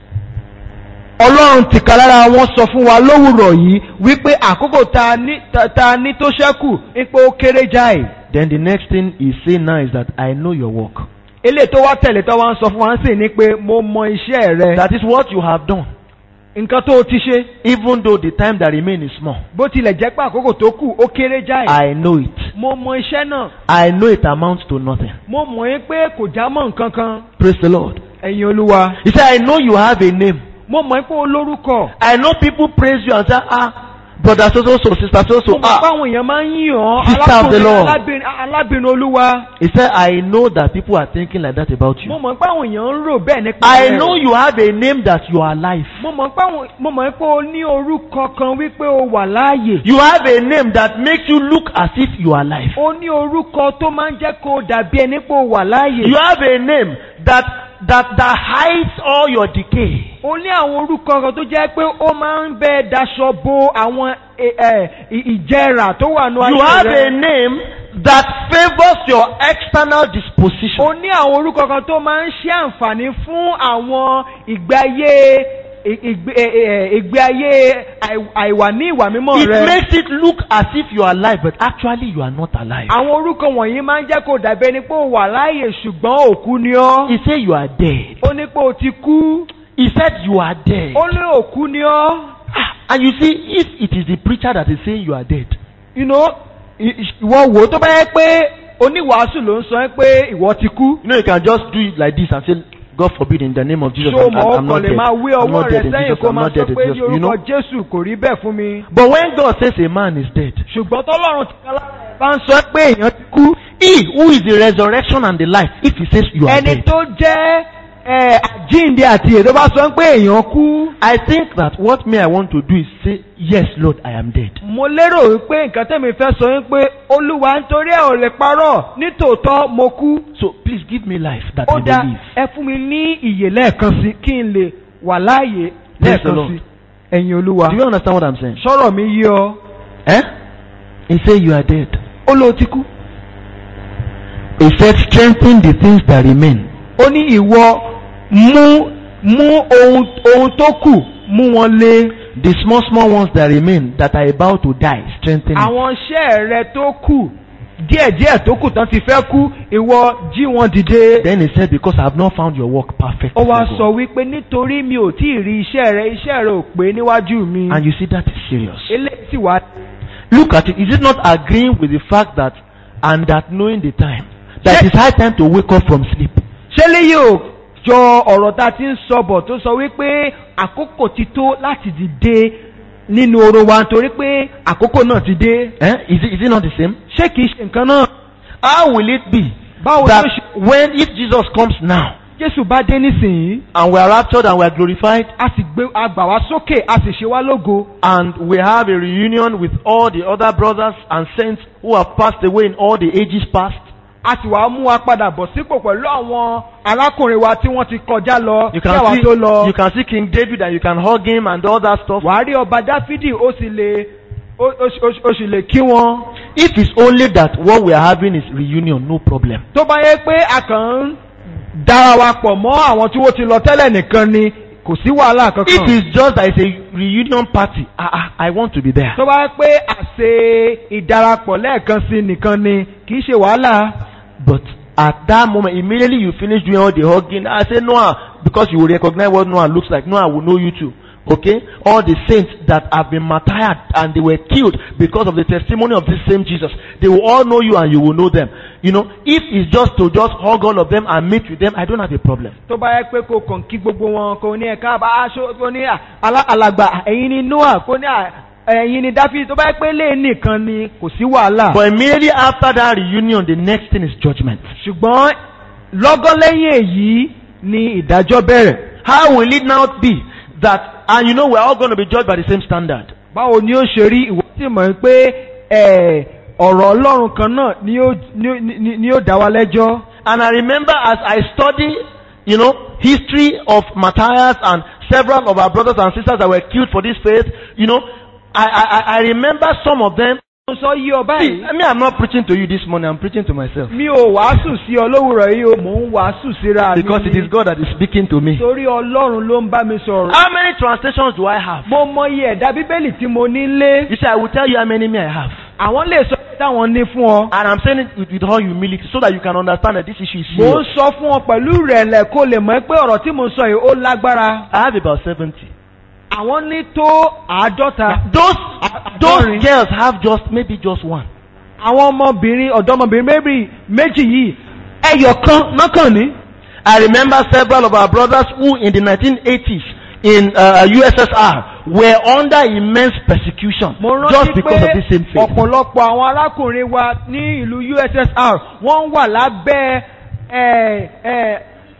ọlọ́run tìkálára wọn sọ fún wa lówùrọ̀ yìí wípé àkókò tá a ní- tá- tá a ní tó ṣẹ́kù ipò ó kéré jáì. Then the next thing he saying now is that I know your work. eléyìí tó wá tẹ̀lé tó wá ń sọ fún wa ń sìn ní pé mo mọ iṣẹ́ rẹ. That is what you have done. nǹkan tó o ti ṣe Even though the time that remains is small. bó tilẹ̀ jẹ́ pé àkókò tó kù ó kéré jáì. I know it. mo mọ iṣẹ́ náà I know it amounts to nothing. mo mọ̀ ẹ́ pé kò já mọ́ nǹkan kan Praise the Lord. ẹ̀yin olúwa. He said, I know you have a name. mo mọ̀ ẹ́ pé o lórúkọ. I know people praise you and say, ah, brother so so so, sister so so, mo mọ̀ pé ah. àwọn èèyàn máa ń yìn ọ́ Sister of the Lord. alábìnrin alábìnrin olúwa. He said, I know that people are thinking like that about mo you. mọ̀ pé àwọn èèyàn ń rò bẹ́ẹ̀ nípa I rẹ̀. know you have a name that you are alive. mo mọ̀ pé àwọn mo mọ̀ pé o ní orúkọ kan wípé o wà láàyè. You have a name that makes you look as if you are alive. o ní orúkọ tó máa ń jẹ́ kó o dàbí ẹni pé o wà láàyè. You have a name that that that hides all your decay. o ní àwọn orúkọ kan tó jẹ́ pé ó máa ń bẹ daṣọ bo àwọn ẹ, ẹ, ì- ìjẹrà tó wà ní You ayé have a rẹ. name that favors your external disposition. o ní àwọn orúkọ kan tó máa ń ṣe àǹfààní fún àwọn ìgbé ayé ì- ìgbé ẹ, ẹ, ìgbé ayé àì- àìwà ní ìwà mímọ́ It rẹ. makes it look as if you are alive, but actually you are not alive. àwọn orúkọ wọ̀nyí máa ń jẹ́ kó o dàbí ẹni pé o wà láàyè ṣùgbọ́n òkú ni ọ́. He said you are dead. ó ní pé o ti kú. He said you are dead. ó ní òkú ni ọ́. Ah, And you see, if it is the preacher that is saying you are dead, you know ì- ì- ìwọ wò ó tó bá yẹ pé oníwàásù ló ń sọ ẹ́ pé ìwọ ti kú. you know you can just do it like this and say, God forbid in the name of Jesus, ṣó I'm, mọ̀ I'm, ó I'm kàn not lè dead. máa wé I'm ọwọ́ not rẹ̀ dead in sẹ́yìn Jesus, kó I'm máa not sọ dead in pé Jesus. ní You orúkọ know? jésù kò rí bẹ́ẹ̀ fún mi. But when God says a man is dead, ṣùgbọ́n tọ́lọ́run ti kálá bá ń sọ pé èèyàn ti kú. he who is the resurrection and the life, if he says you are ẹni dead, tó jẹ́ ẹ àjíǹde àti èdè bá sọ pé èèyàn kú. I think that what me I want to do is say, Yes, Lord, I am dead. mo lérò wípé nǹkan tẹ́mi fẹ́ sọ wípé olúwa nítorí ẹ̀ ò lè parọ́ nítòótọ́ mo kú. So please give me life that ó I dá may live. ẹ fún mi ní ìyè lẹ́ẹ̀kan sí kí n lè wà láàyè Praise the lẹ́ẹ̀kan Lord. sí ẹ̀yin olúwa. Do you understand what I'm saying? sọ̀rọ̀ mi yí ọ. Eh? He said, You are dead. ó ló ti kú. He said, Strengthen the things that remain. ó ní ìwọ mú mú ohun ohun tó kù mú wọn lé. The small, small ones that remain that are about to die, strengthen it. àwọn iṣẹ́ rẹ tó kù díẹ̀díẹ̀ tó kù tán ti fẹ́ kú ìwọ jí wọn dìde. Then he said, Because I have not found your work perfect. ó wá before sọ God." wípé nítorí mi ò tí ì rí iṣẹ́ rẹ iṣẹ́ rẹ ò pé níwájú mi. And you see, that is serious. eléyìí sì wá. Look at it. Is it not agreeing with the fact that, and that knowing the time, that Yes. it's high time to wake up from sleep? ṣé léyìí ò jọ ọ̀rọ̀ tá a ti ń sọ bọ̀ tó sọ wípé àkókò ti tó láti dìde nínú oorun wa nítorí pé àkókò náà ti dé. Eh? Is, it, is it not the same? ṣé kìí ṣe nǹkan náà. How will it be báwo that ló ṣe when, if Jesus comes now, jésù bá dé nísìnyí and we are raptured and we are glorified, a sì gbé a gbà wá sókè a sì ṣe wá lógo. and we have a reunion with all the other brothers and saints who have passed away in all the ages past, a sì wá mú wa padà bọ̀ sípò pẹ̀lú àwọn arákùnrin wa tí wọ́n ti kọjá lọ you kí àwa can tó see, lọ. you can see King David and you can hug him and all that stuff. wàá rí ọba dáfídì ó sì lè ó ó sì- ó sì- ó sì lè kí wọn. If it's only that what we are having is reunion, no problem. tó bá yẹ pé a kàn ń dára wa pọ̀ mọ́ àwọn tí wọ́n ti lọ tẹ́lẹ̀ nìkan ni kò sí wàhálà If kankan. it's just that it's a reunion party, I, I, I want to be there. tó bá yẹ pé àṣe ìdarapọ̀ lẹ́ẹ̀kan sí nìkan ni kì í ṣe wàhálà. But at that moment, immediately you finish doing all the hugging, I say Noah, because you will recognize what Noah looks like. Noah will know you too. Okay? All the saints that have been martyred and they were killed because of the testimony of this same Jesus, they will all know you and you will know them. You know, if it's just to just hug all of them and meet with them, I don't have a problem. tó bá yẹ pé kò kàn kí gbogbo wọn kò ní ẹ̀ka bá aṣọ kò ní à- alá- alàgbà ẹ̀yin ni noah kò ní à- ẹ̀yin ni dáfídì tó bá yẹ pé lé nìkan ni kò sí wàhálà. But immediately after that reunion, the next thing is judgment. ṣùgbọ́n lọ́gán lẹ́yìn èyí ni ìdájọ́ bẹ̀rẹ̀. How will it now be that, and you know we're all going to be judged by the same standard? báwo ni ó ṣe rí ìwọ tí mọ̀ pé ẹ̀, ọ̀rọ̀ ọlọ́run kan náà ni ó ni ó- ni- ni ó dá wa lẹ́jọ́. And I remember as I study, you know, history of Matthias and several of our brothers and sisters that were killed for this faith, you know, I, I, I I remember some of them. mo sọ yí ọ See, báyìí. I mean, I'm not preaching to you this morning, I'm preaching to myself. mi ò wàásù sí ọ lówùrọ̀ yìí o mò ń wàásù síra mi. Because it is God that is speaking to me. torí ọlọ́run ló ń bá mi sọ̀rọ̀. How many translations do I have? mo mọ iye ẹ̀dá bíbélì tí mo ní lé. You see, I will tell you how many me I have. àwọn lè sọ pé táwọn ní fún ọ. And I'm saying it with, with all humility so that you can understand that this issue is mo ń serious. sọ fún ọ pẹ̀lú ìrẹ̀lẹ̀ kó lè mọ̀ pé ọ̀rọ̀ tí mo ń sọ yìí ó lágbára. I have about 70. àwọn ní tó àádọ́ta. Those, Àádọ́rin. those girls have just, maybe just one. àwọn ọmọbìnrin ọ̀dọ́mọbìnrin méjì méjì yìí ẹyọ kan nákàn ní. I remember several of our brothers who in the 1980s in uh, USSR were under immense persecution mo just rántí because of pé this same faith. ọ̀pọ̀lọpọ̀ àwọn arákùnrin wa ní ìlú USSR wọ́n wà lábẹ́ ẹ̀, ẹ̀,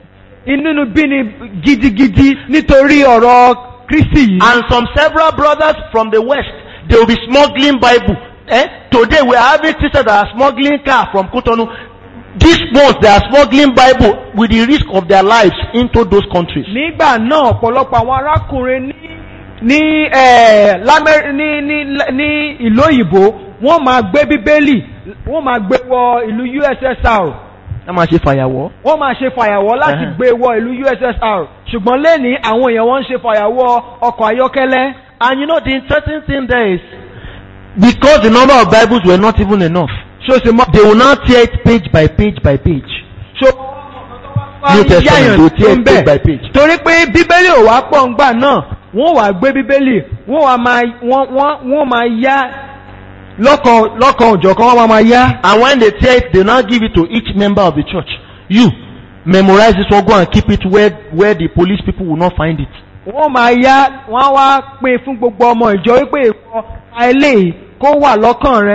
inúnibíni gidigidi nítorí ọ̀rọ̀ Kristi yìí. And some several brothers from the West, they will be smuggling Bible. Eh? Today we are having sisters that are smuggling car from Cotonou. These ones, they are smuggling Bible with the risk of their lives into those countries. nígbà náà ọ̀pọ̀lọpọ̀ àwọn arákùnrin ní ní ẹ̀, lámẹ́ ní ní ní ìlú òyìnbó wọ́n máa gbé bíbélì wọ́n máa gbé wọ ìlú USSR. Ẹ máa ṣe fàyàwọ́. wọ́n máa ṣe fàyàwọ́ láti Ẹhẹ́n. gbé wọ ìlú USSR ṣùgbọ́n lẹ́ni àwọn èèyàn wọ́n ń ṣe fàyàwọ́ ọkọ̀ ayọ́kẹ́lẹ́ And you know the interesting thing there is, because the number of Bibles were not even enough, ṣó ṣe mọ́ they will now tear it page by page by page. ṣó New Testament, yáyàn they will tó tear ń it page by bẹ̀ page. torí pé bíbélì ò wá pọ̀ ńgbà náà wọ́n wá gbé bíbélì wọ́n wá máa wọ́n wọ́n wọ́n máa yá lọ́kàn lọ́kàn òjọ̀kan wọ́n máa máa yá And when they tear it, they now give it to each member of the church. You, memorize this one, go and keep it where, where the police people will not find it. wọ́n máa yá wọ́n á wá pín fún gbogbo ọmọ ìjọ wípé ìwọ pa eléyìí kó wà lọ́kàn rẹ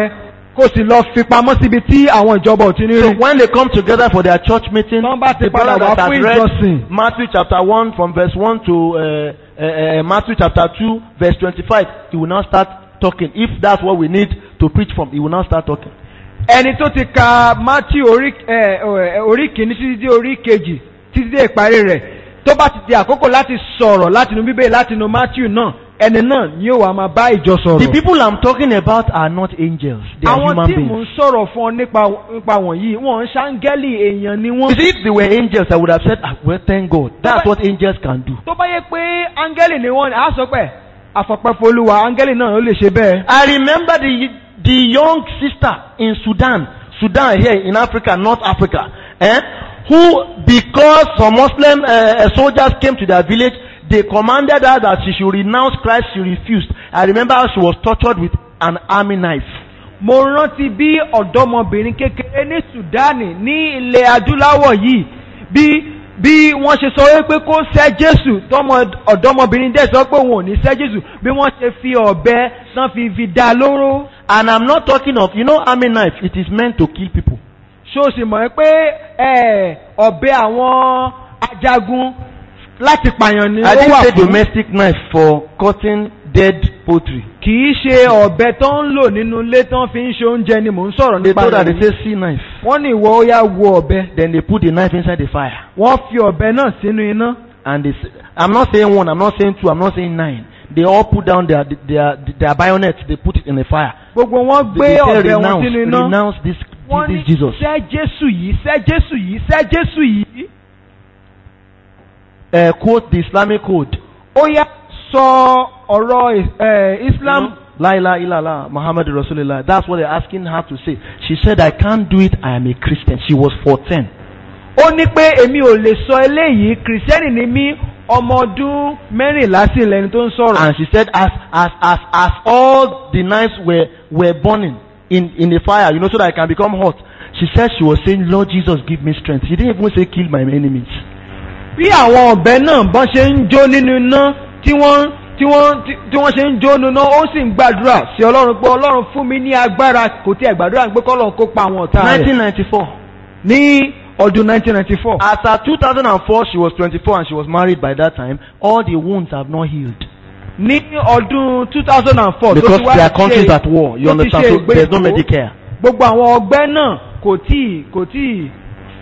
kó sì lọ fi pamọ́ síbi tí àwọn ìjọba ò ti ní So rí. when they come together for their church meeting, Tán bá ti the padà brother wá that fún has read ìjọsìn. Matthew chapter 1 from verse 1 to uh, uh, uh, Matthew chapter 2 verse 25, he will now start talking. If that's what we need to preach from, he will now start talking. ẹni tó ti ka matthew orí ẹ, ẹ, orí kìíní títí dé orí kejì títí dé ìparí rẹ̀ tó bá ti di àkókò láti sọ̀rọ̀ látinú bíbélì látinú matthew náà ẹni náà ni yóò wá máa bá ìjọ The sọ̀rọ̀. people I'm talking about are not angels. They are àwọn human tí mò ń beings. sọ̀rọ̀ fún ọ nípa nípa wọ̀nyí wọ́n ń ṣáńgẹ́lì èèyàn ni You wọ́n. see, if they were angels, I would have said, ah, well, thank God. That's what angels can do. tó bá yẹ pé áńgẹ́lì ni wọ́n á sọ pé àfọ̀pẹ́fọ́lúwa áńgẹ́lì náà ló lè ṣe bẹ́ẹ̀. I remember the, the young sister in Sudan, Sudan here in Africa, North Africa, eh, who, because some Muslim uh, soldiers came to their village, they commanded her that she should renounce Christ. She refused. I remember how she was tortured with an army knife. mo rántí bí ọ̀dọ́mọbìnrin kékeré ní sudani ní ilẹ̀ adúláwọ̀ yìí bí bí wọ́n ṣe sọ wípé kó sẹ́ jésù tọmọ ọ̀dọ́mọbìnrin dẹ̀ sọ pé òun ò ní sẹ́ jésù bí wọ́n ṣe fi ọ̀bẹ tán fi fi dá a lóró And I'm not talking of, you know, army knife. It is meant to kill people. ṣó o sì mọ̀ pé ẹ̀, ọ̀bẹ àwọn ajagun láti pààyàn ni I ó didn't wà say fún domestic knife for cutting dead poultry. kì í ṣe ọ̀bẹ tó ń lò nínú ilé tán fi ń ṣe oúnjẹ ni mò ń sọ̀rọ̀ They nípa told her, they rẹ̀ say, see knife. wọ́n ní ìwọ ó yá wo ọ̀bẹ Then they put the knife inside the fire. wọ́n fi ọ̀bẹ náà sínú iná. and they say, I'm not saying one, I'm not saying two, I'm not saying nine. They all put down their their their bayonets, they put it in the fire. gbogbo wọn They, gbé they say ọ̀bẹ wọn renounce, sínú iná renounce this, wọ́n this, ní this Jesus. sẹ́ jésù yìí sẹ́ jésù yìí sẹ́ jésù yìí. Uh, quote the Islamic code. ó yá sọ ọ̀rọ̀ eh, islam La ilaha illallah, Muhammad Rasulullah. That's what they're asking her to say. She said, I can't do it, I am a Christian. She was 14. ó ní pé èmi ò lè sọ eléyìí kìrìsìtẹ́nì ni mí ọmọ ọdún mẹ́rìnlá sí lẹni tó ń sọ̀rọ̀. And she said, as, as, as, as all the knives were, were burning in, in the fire, you know, so that I can become hot. She said she was saying, Lord Jesus, give me strength. She didn't even say, kill my enemies. bí àwọn ọ̀bẹ náà bọ́n ṣe ń jó nínú iná tí wọ́n tí wọ́n tí- tí wọ́n ṣe ń jó nínú iná ó sì ń gbàdúrà sí ọlọ́run pé ọlọ́run fún mi ní agbára kò tí ẹ̀ gbàdúrà pé kọ́lọ́run kó pa àwọn ọ̀tá rẹ̀ 1994. ní ọdún 1994. As at 2004, she was 24 and she was married by that time. All the wounds have not healed. ní ọdún 2004 Because tó ti wá there are ṣe- countries at war. You tó ti understand? ṣe So there's no ìgbéyàwó, Medicare. gbogbo àwọn ọgbẹ́ náà kò tí kò tí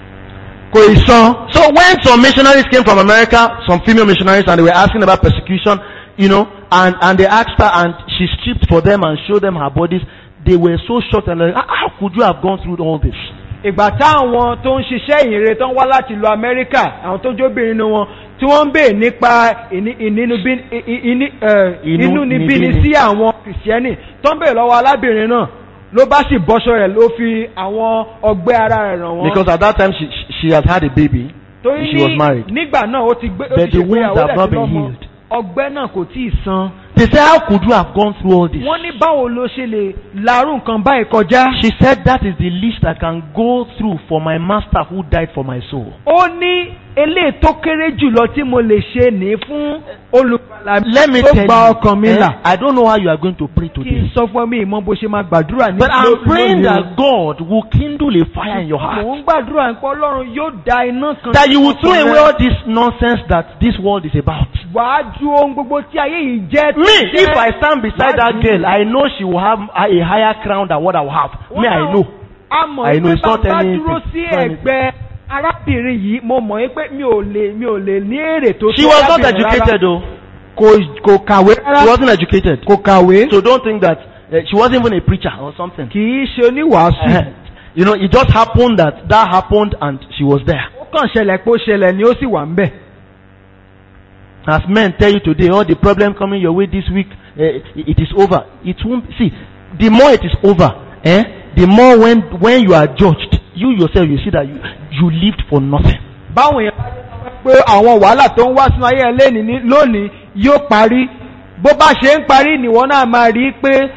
kò ì san. So when some missionaries came from America, some female missionaries, and they were asking about persecution, you know, and, and they asked her and she stripped for them and showed them her bodies, they were so shocked and like, "Ah, how could you have gone through all this? ìgbà táwọn tó ń ṣiṣẹ́ ìyìnrere tó ń wá láti ìlú amẹ́ríkà àwọn tó jóbìnrin nínú wọn tí wọ́n ń bèè nípa ìní- ìnínúbí- ì- ì- ìní- ẹ̀, Inú- inúnibíni níbíni. sí àwọn kìrìsìtẹ́nì tó ń bèè lọ́wọ́ alábìnrin náà ló bá sì bọ́ṣọ rẹ̀ ló fi àwọn ọgbẹ́ ara rẹ̀ ràn wọ́n. Because at that time she, she- she had had a baby. torí she was married. nígbà náà ó ti gbé ó But ti the wounds ṣègbéyàwó have dẹ̀ not ti been lọ́mọ healed. ọgbẹ́ náà kò tí ì san. They said, how could you have gone through all this? wọ́n ní báwo ló ṣe lè larú nǹkan báyìí kọjá. She said, that is the least I can go through for my master who died for my soul. ó ní eléyìí tó kéré jùlọ tí mo lè ṣe ní fún olùgbàlà Let me tó tell gba you, ọkàn mi eh, là. I don't know how you are going to pray kí n today. sọ fún mi ìmọ̀ bó ṣe máa gbàdúrà ní But I'm ló- praying lónìí o. that God will kindle a fire in your mò heart. ń gbàdúrà pé ọlọ́run yóò da iná kan. That you will throw sínú away ọkàn all rẹ. this nonsense that this world is about. wàá ju ohun gbogbo tí ayé yìí jẹ́. Me, if I stand beside that girl, I know she will have a a higher crown than what I will have. Me, I know. a mọ̀ I know pé it's not bàbá anything. dúró sí It's not anything. ẹ̀gbẹ́ arábìnrin yìí mo mọ̀ pé mi ò lè mi ò lè ní èrè tó She tó was not arábìnrin rárá. educated though. kò kò kàwé She rárá wasn't educated. kò kàwé So don't think that uh, she wasn't even a preacher or something. kì í ṣe oníwàásù. you know, it just happened that that happened and she was there. ó kàn ṣẹlẹ̀ pé ó ṣẹlẹ̀ ni ó sì wà ń bẹ̀. As men tell you today, all the problem coming your way this week, uh, it is over. It won't see. The more it is over, eh? The more when when you are judged, you yourself you see that you you lived for nothing. báwọn èèyàn bá jẹ́ pé àwọn wàhálà tó ń wá sínú ayé ẹlẹ́ni ní lónìí yóò parí bó bá ṣe ń parí nìwọ náà máa rí i pé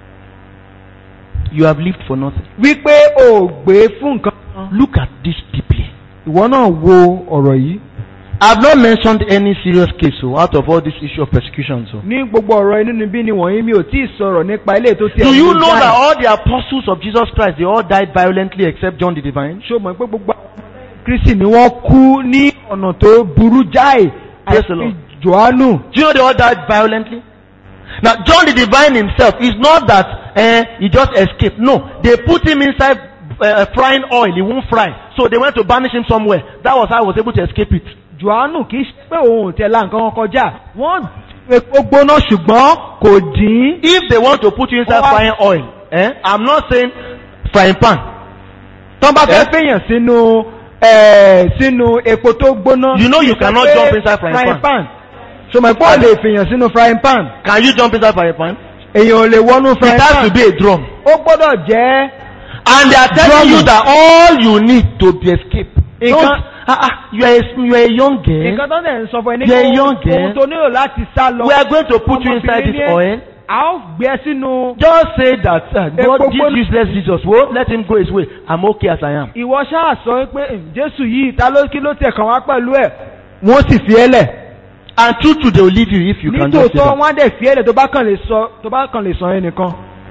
You have lived for nothing. wípé o ò gbé fún nǹkan kan. Look at this deeply. ìwọ náà wo ọ̀rọ̀ yìí. I've not mentioned any serious case so out of all this issue of persecution. So. ní gbogbo ọ̀rọ̀ inú níbí ni wọ̀nyí mi ò tí ì sọ̀rọ̀ nípa ilé tó ti Do you ẹ̀mí know jáì. that all the apostles of Jesus Christ they all died violently except John the Divine? ṣó mọ̀ pé gbogbo àwọn kristi ni wọ́n kú ní ọ̀nà tó burú jáì Praise the àti Lord. johannu Do you know they all died violently? Now John the Divine himself is not that eh, he just escaped. No, they put him inside uh, frying oil. He won't fry, so they went to banish him somewhere. That was how he was able to escape it. johannu kì í ṣe pé òun ò tẹ̀lá nǹkan kan kọjá wọ́n epo gbóná ṣùgbọ́n kò dín If they want to put you inside Oh, I- frying oil, eh, I'm not saying frying pan. tán bá fẹ́ Eh? fèèyàn sínú eh, sínú epo tó gbóná You know you kì í ṣe cannot pé jump inside frying pan. ṣọmọ ìpọ́ lè fèèyàn sínú frying pan Can you jump inside frying pan? èèyàn ò lè wọnú It frying has pan to be a drum. ó gbọ́dọ̀ jẹ́ And they are telling Drum. you that all you need to be escape. Nǹkan- Don't, ah, ah, you are a, you are a young girl. nǹkan tó dẹ̀ ń sọ fún ẹ ní You're pé young, ohun eh? tó nílò láti sá lọ We are going to put you inside ọmọbìnrin this ní ẹ, oil. a ó gbé ẹ sínú Just say that uh, God, Epo this gbóná. useless Jesus, well, let him go his way. I'm okay as I am. ìwọ ṣáà sọ pé "Hmm, jésù yìí ta ló kí ló tẹ̀ kàn wá pẹ̀lú ẹ̀ wọ́n sì fi ẹ́ lẹ̀ And true, true, they will leave you if you can just say nítòótọ́ that. wọ́n á dẹ̀ fi ẹ́ lẹ̀ tó bá kàn lè sọ tó bá kàn lè sọ ẹ́ nìkan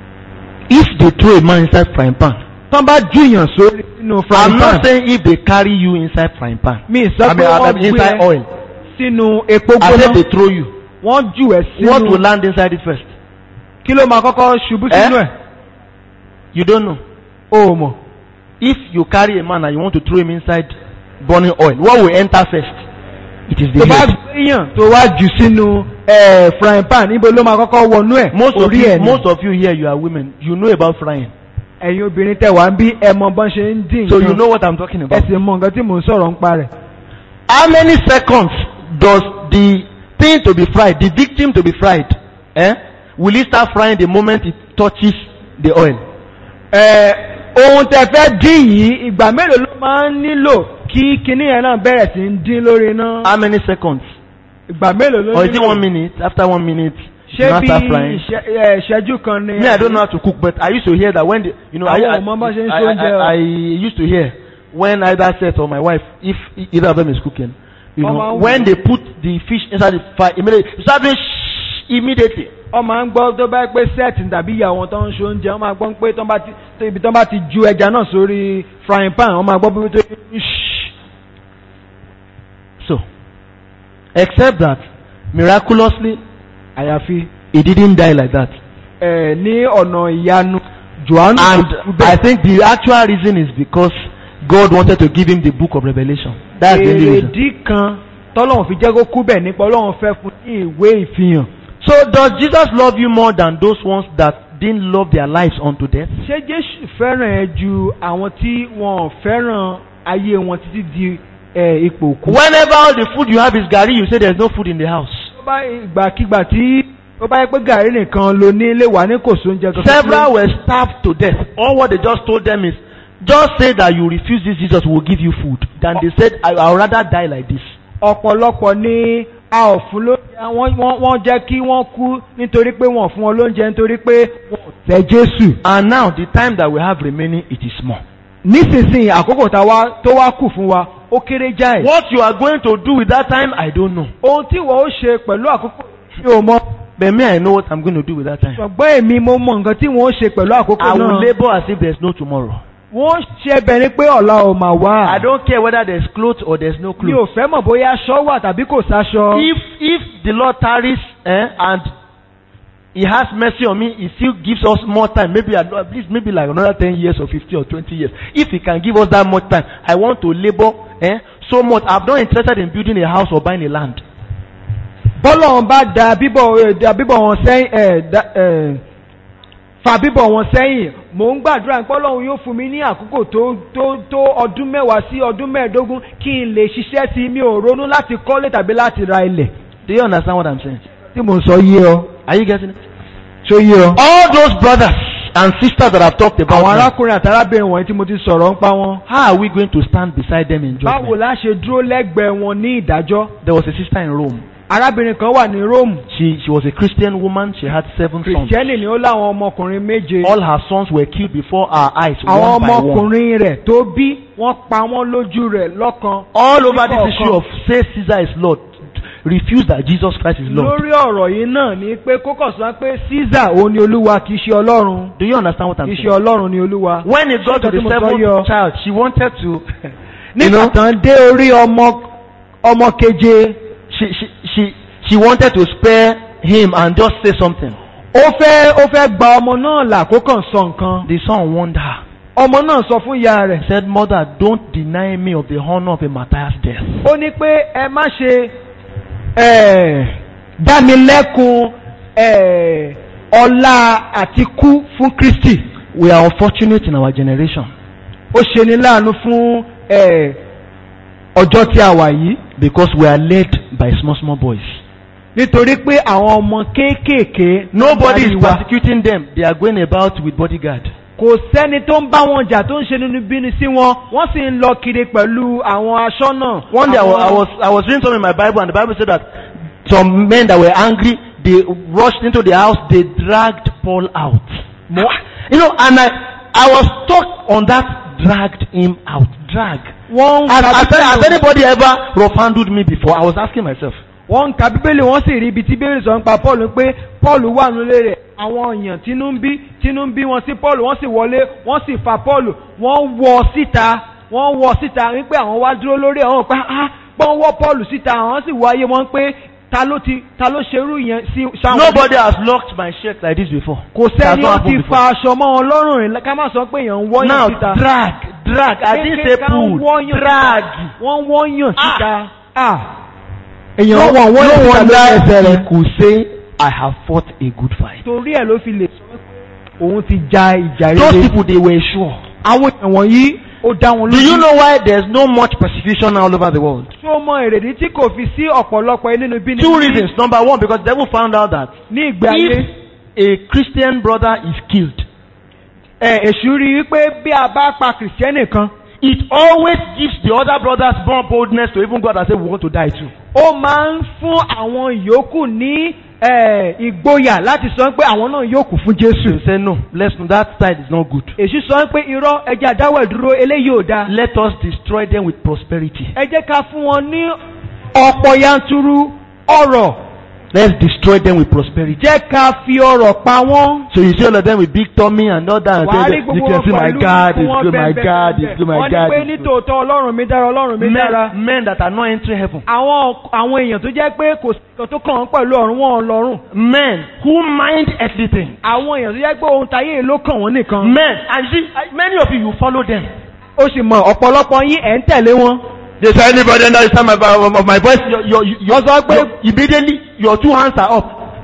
If they throw a man inside frying pan, tán bá júyàn sórí nínú I'm frying pan not saying if they carry you inside frying pan. mi I sọ mean, pé I wọ́n mean gbé inside ẹ oil. sínú epo I said gbóná they throw you. wọ́n jù ẹ́ What will sínú land inside it first? kí ló máa kọ́kọ́ ṣubú Eh? sínú ẹ̀ You don't know. o ò mọ̀ If you carry a man and you want to throw him inside burning oil, what will enter first? It is tó the bá head. gbéyàn tó wá jù sínú eh, frying pan níbo ló máa kọ́kọ́ wọnú ẹ̀ Most of orí you, ẹ̀ ni most of you here, you are women. You know about frying, ẹ̀yin obìnrin tẹ̀ wá ń bí ẹ mọ bọ́n ṣe ń dín so you nǹkan know what I'm talking ẹ about. sì mọ nǹkan tí mò ń sọ̀rọ̀ ń pa rẹ̀. How many seconds does the thing to be fried, the victim to be fried, eh? Will it start frying the moment it touches the oil? Ẹ, ohun tẹ fẹ́ dín yìí ìgbà mélòó ló máa ń nílò kí kinní yẹn náà bẹ̀rẹ̀ sí ń dín lórí iná How many seconds? ìgbà mélòó ló Or is it nílò one minute? After one minute, you ṣé now bí start frying. ìṣẹ́- ẹ, ìṣẹ́jú kan ni Me, I don't know how to cook, but I used to hear that when the, you know, I, Àwọn I, ọmọ bá ṣe ń I, ṣe oúnjẹ o. I, I used to hear when either Seth or my wife, if either of them is cooking, you Ọmọ know, ń when wù. they put the fish inside the fire, immediately, you start doing shh immediately. ọmọ à ń gbọ́ tó bá pé sẹ́ẹ̀tì tàbí ìyá wọn tó ń ṣe oúnjẹ wọ́n máa gbọ́ pé tó bá ti tó ibi tó bá ti ju ẹja náà sórí frying pan wọ́n máa gbọ́ pé tó ṣí. So, except that miraculously àyàfi he didn't die like that. ẹ ní ọ̀nà ìyanu johannu And kò kú I bẹ́ẹ̀. think the actual reason is because God wanted to give him the book of Revelation. That's the only reason. èrèdí kan tọ́lọ́run fi jẹ́ kó kú bẹ́ẹ̀ nípa ọlọ́run fẹ́ fún ní ìwé ìfihàn. So does Jesus love you more than those ones that didn't love their lives unto death? ṣé jésù fẹ́ràn ẹ ju àwọn tí wọn ò fẹ́ràn ayé wọn títí di ẹ, ipò òkú. Whenever all the food you have is gari, you say there's no food in the house. tó bá ìgbàkigbà tí ó bá yẹ pé gàrí nìkan ló ní ilé wà ní kò sóúnjẹ kankan. Several were starved to death. All what they just told them is, just say that you refuse this Jesus will give you food. Then they said, I, I'll rather die like this. ọ̀pọ̀lọpọ̀ ni a ò fún lóúnjẹ wọ́n wọ́n- wọ́n jẹ́ kí wọ́n kú nítorí pé wọ́n ò fún wọn lóúnjẹ nítorí pé wọ́n ò tẹ jésù. And now the time that we have remaining, it is small. nísinsìnyí àkókò tá wá- tó wá kù fún wa ó kéré jáì. What you are going to do with that time, I don't know. ohun tí wọ́n ó ṣe pẹ̀lú àkókò tí o mọ. But me, I know what I'm going to do with that time. ṣùgbọ́n èmi mo mọ nǹkan tí wọ́n ó ṣe pẹ̀lú àkókò I will náà. labor as if there's no tomorrow. wọ́n ṣe ẹbẹ̀ ni pé ọ̀la ò mà wá. I don't care whether there's clothes or there's no mi ò clothes. fẹ́ mọ̀ bóyá aṣọ wà tàbí kò sáṣọ. If if the Lord tarries eh, and He has mercy on me, He still gives us more time. Maybe at at least maybe like another ten years or fifty or twenty years. If He can give us that much time, I want to labor eh, so much. I'm not interested in building a house or buying a land. bọ́lọ̀ wọn bá da bíbọ̀ eh, da bíbọ̀ wọn sẹ́yìn ẹ̀ da ẹ̀ fa bíbọ̀ wọn sẹ́yìn mò ń gbàdúrà pé ọlọ́run yóò fún mi ní àkókò tó tó tó ọdún mẹ́wàá sí ọdún mẹ́ẹ̀ẹ́dógún kí n lè ṣiṣẹ́ sí i mi ò ronú láti kọ́lé tàbí láti ra ilẹ̀. Do you understand what I'm saying? tí mò ń sọ yé ọ Are you getting it? ṣó yé ọ. All those brothers and sisters that I've talked about, àwọn now, arákùnrin àtàrábìnrin wọ̀nyí tí mo ti sọ̀rọ̀ ń pa wọn. how are we going to stand beside them in báwo judgment? la ṣe dúró lẹ́gbẹ̀ẹ́ wọn ní ìdájọ́. There was a sister in Rome. arábìnrin kan wà ní róòmù She, she was a Christian woman. She had seven sons. kìrìsìtẹ́nì ni ó láwọn ọmọkùnrin méje All her sons were killed before our eyes, àwọn one by one. ọmọkùnrin rẹ̀ tó bí wọ́n pa wọ́n lójú rẹ̀ lọ́kan All over this Níkọ̀ọ̀kan. issue of say Caesar is Lord, refuse that Jesus Christ is Lord. lórí ọ̀rọ̀ yìí náà ni pé kókò sọ pé caesar òun ni olúwa kì í ṣe ọlọ́run Do you understand what I'm kì í ṣe saying? ọlọ́run ni olúwa. When it got to Ṣé the nǹkan tí mo sọ seventh yọ? child, she wanted to, you nígbà know, tán dé orí ọmọ ọmọ keje she, she, she, she wanted to spare him and just say something. ó fẹ́ ó fẹ́ gba ọmọ náà là kó kàn sọ nǹkan The son warned her. ọmọ náà sọ fún ìyá rẹ̀ He said, Mother, don't deny me of the honor of a Matthias death. ó ní pé ẹ má ṣe eh, dá mi lẹ́kun eh, ọlá àti kú fún kristi We are unfortunate in our generation ó ṣe ní láàánú fún eh, ọjọ́ tí a wà yìí because we are led by small, small boys. nítorí pé àwọn ọmọ kéékèèké Nobody darí is wa. persecuting them. They are going about with bodyguard. kò sẹ́ni tó ń bá wọn jà tó ń ṣe nínú bíni sí wọn wọ́n sì ń lọ kiri pẹ̀lú àwọn aṣọ́nà. One day I was, Àwọn- I was I was reading something in my Bible and the Bible said that some men that were angry they rushed into the house they dragged Paul out. You know, and I I was stuck on that dragged him out drag. wọ́n ń Has, ka has, Bíbélì has anybody ever rough-handled me before? I was asking myself. wọ́n ń ka bíbélì wọ́n sì rí ibi tí bíbélì sọ ń pa paul pé paul wà nílé rẹ̀ àwọn èèyàn tínú ń bí tínú ń bí wọn sí paul wọ́n sì wọlé wọ́n sì fa paul wọ́n wọ síta wọ́n wọ síta wípé àwọn wá dúró lórí àwọn pé ah pọ́n wọ́ paul síta àwọn sì wọ ayé wọn pé ta ló ti ta ló ṣerú yẹn sí sáwọn. Nobody has locked my shirt like this before. kò It has sẹ́ni not ó ti happened fa before. aṣọ mọ́ wọn lọ́rùn rìn ká má sọ pé èèyàn ń wọ́yàn Now síta. drag, drag. I didn't say Kékeré pull. kan wọ́yàn Drag. síta. wọ́n wọ́yàn Ah. síta. Ah. No, èèyàn wọ́n wọ́yàn no síta lórí ẹsẹ̀ wonder rẹ̀. he could say, I have fought a good fight. torí ẹ̀ ló fi lè sọ pé òun ti ja ìjà Those rere. people, they were sure. àwọn èèyàn wọ̀nyí ó dá wọn Do you lójú. know why there's no much persecution all over the world? tí ó mọ èrèdí tí kò fi sí ọ̀pọ̀lọpọ̀ nínú bí Two reasons. Number one, because the devil found out that ní ìgbé ayé. if a Christian brother is killed, ẹ èṣù rí i pé bí a bá pa kìrìsìtẹ́nì kan it always gives the other brothers more boldness to even go out and say, we want to die too. ó máa ń fún àwọn yòókù ní ẹ, ìgboyà láti sọ pé àwọn náà yóò kú fún jésù. You say, no, let's, that side is not good. èṣù sọ pé irọ́ ẹja dáwọ̀ dúró eléyìí ò dáa. Let us destroy them with prosperity. ẹ jẹ́ ká fún wọn ní ọ̀pọ̀ yanturu ọ̀rọ̀ Let's destroy them with prosperity. jẹ́ ká fi ọ̀rọ̀ pa wọ́n. So you see all of them with big tummy and all that. And wàá rí say, you gbogbo can wọn see my pẹ̀lú God fún is wọn good, my bẹ́ẹ̀ God bẹ́ẹ̀ is good, my wọ́n ní God pé is good. nítòótọ́ ọlọ́run mi dára ọlọ́run mi dára. Men, men that are not entering heaven. àwọn àwọn èèyàn tó jẹ́ pé kò sí nǹkan tó kàn án pẹ̀lú ọ̀run wọn lọ́rùn. Men who mind everything. àwọn èèyàn tó jẹ́ pé ohun tayé ló kàn wọ́n nìkan. Men, and you see, I- many of you, you follow them. ó sì mọ ọ̀pọ̀lọpọ̀ yín ẹ̀ ń tẹ̀lé wọn. They say anybody understand my, my, my voice, your, your, your, Wọ́n sọ pé your, immediately your two hands are up.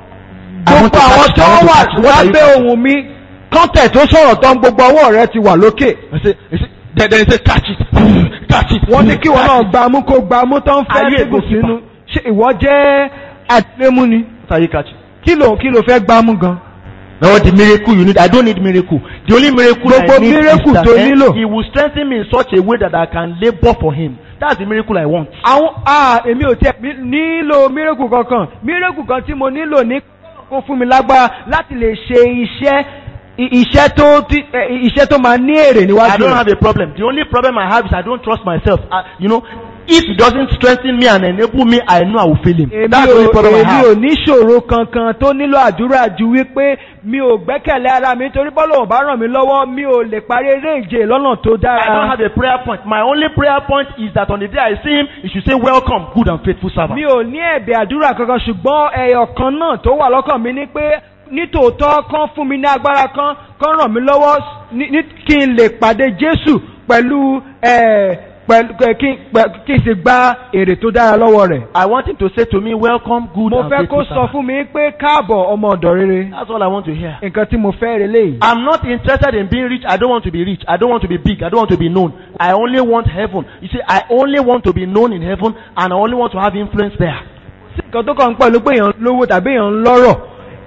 I want gbogbo to àwọn catch- tó I want to wà catch- what are you lábẹ́ ohun mi kọ́ńtẹ̀ tó sọ̀rọ̀ tán gbogbo ọwọ́ rẹ ti wà lókè. I say, I say, then, then he say, catch it, catch it. wọ́n ní kí wọn náà catch it. gbàmú kó gbàmú tán fẹ́ Ayé dìbò ègbò sínú. ṣé ìwọ jẹ́ àtìlémú ni? What are you catching? kí ló kí ló fẹ́ gbàmú gan? No, the miracle you need. I don't need miracle. The only miracle Gbogbo I need miracle is that tó eh, nílò. he will strengthen me in such a way that I can labor for him. That's the miracle I want. àwọn a èmi ò tiẹ̀ mi- nílò mírèkù kankan mírèkù kan tí mo nílò ní kó fún mi lágbára láti lè ṣe iṣẹ́ i- iṣẹ́ tó tí- ẹ, iṣẹ́ tó máa ní èrè I níwájú don't rẹ̀. have a problem. The only problem I have is I don't trust myself. I, you know, if he doesn't strengthen me and enable me, I know I will fail him. èmi That's the ò only problem I èmi ò have. níṣòro kankan tó nílò àdúrà ju wípé mi ò gbẹ́kẹ̀lé ara mi torí bọ́lá ò bá ràn mí lọ́wọ́ mi ò lè parí eré ìje lọ́nà tó I don't dára. have a prayer point. My only prayer point is that on the day I see him, he should say, welcome, good and faithful servant. mi ò ní ẹ̀bẹ̀ àdúrà kankan ṣùgbọ́n ẹyọ kan náà tó wà lọ́kàn mi ni pé nítòótọ́ kan fún mi ní agbára kan kan ràn mí lọ́wọ́ ní ní- kí n lè pàdé Jésù pẹ̀lú ẹ̀, pẹ̀lú ẹ̀, kí n pẹ̀- kí n sì gba èrè tó dára lọ́wọ́ rẹ̀. I want him to say to me, welcome, good mo and fẹ́ faithful kó sọ servant. fún mi pé káàbọ̀ ọmọ ọ̀dọ̀ rere That's all I want to hear. nǹkan tí mo fẹ́ rẹ léyìí. I'm not interested in being rich. I don't want to be rich. I don't want to be big. I don't want to be known. I only want heaven. You see, I only want to be known in heaven and I only want to have influence there. sí nǹkan tó kàn ń pẹ̀lú pé èèyàn lówó tàbí èèyàn ń lọ́rọ̀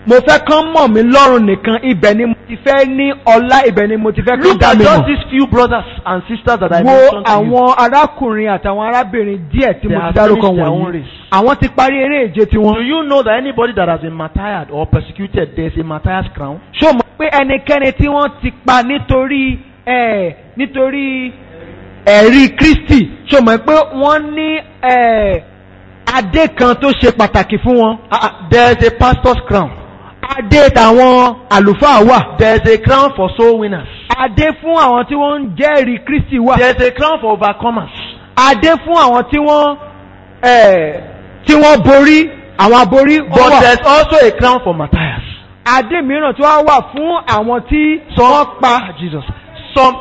mo fẹ́ kán mọ̀ mí lọ́rùn nìkan ibẹ̀ ni mo ti fẹ́ ní ọlá ibẹ̀ ni mo ti fẹ́ kán Look dá at mi just mọ̀. these few brothers and sisters that I wo mentioned to you. àwọn arákùnrin àtàwọn arábìnrin díẹ̀ tí They mo have ti dárúkọ finished their own wọ̀nyí race. àwọn ti parí eré ìje Do tiwọn. you know that anybody that has been martyred or persecuted, there's a martyr's crown? ṣó mọ̀ pé ẹnikẹ́ni tí wọ́n ti pa nítorí ẹ̀ nítorí ẹ̀rí Kristi ṣó mọ̀ pé wọ́n ní ẹ̀ adé kan tó ṣe pàtàkì fún wọn. Uh, uh, there's a pastor's crown. adé tàwọn àlùfáà wà. There's a crown for soul winners. adé fún àwọn tí wọ́n ń jẹ́rìí Kristi wà. There's a crown for overcomers. adé fún àwọn tí wọ́n ẹ̀ tí wọ́n borí àwọn aborí ó But wà. there's also a crown for martyrs. adé mìíràn tí wọ́n wà fún àwọn tí Some, wọ́n pa. Jesus. Some,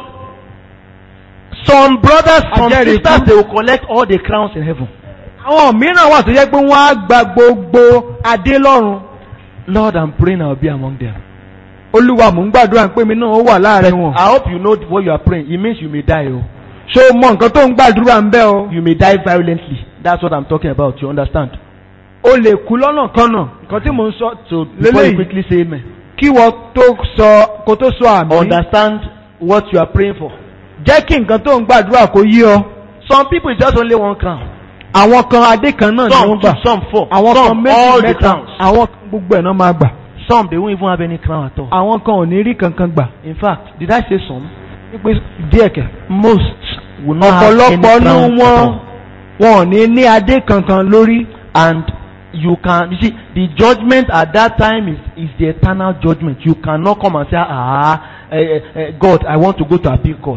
some brothers, some Ajẹ́rìí sisters, kú. they will collect all the crowns in heaven. àwọn mìíràn wà tó jẹ́ pé wọ́n á gba gbogbo adé lọ́run. Lord, I'm praying I'll be among them. olúwa mò ń gbàdúrà pé mi náà ó wà láàrin wọn. I hope you know what you are praying. It means you may die. Oh. ṣé o mọ nǹkan tó ń gbàdúrà ń bẹ́ o. You may die violently. That's what I'm talking about. You understand? o lè kú lọ́nà kanà nǹkan tí mò ń sọ So before you lélẹ́yìí quickly say amen, kí wọ́n tó sọ kó tó sọ àmì. understand what you are praying for. jẹ́ kí nǹkan tó ń gbàdúrà kó yí ọ. Some people it's just only one crown. àwọn kan adé kan náà ni Some wọ́n two, gbà. some four, àwọn kan some méjì all the mẹ́ta crowns. àwọn kan gbogbo ẹ̀ náà máa gbà. Some they won't even have any crown at all. àwọn kan ò ní rí kankan gbà. In fact, did I say some? wípé díẹ̀ kẹ̀. Most will not have any ọ̀pọ̀lọpọ̀ crown nú at wọn all. wọn ò ní ní adé kankan lórí. And you can you see the judgment at that time is is the eternal judgment. You cannot come and say ah eh, eh, eh, God I want to go to appeal court.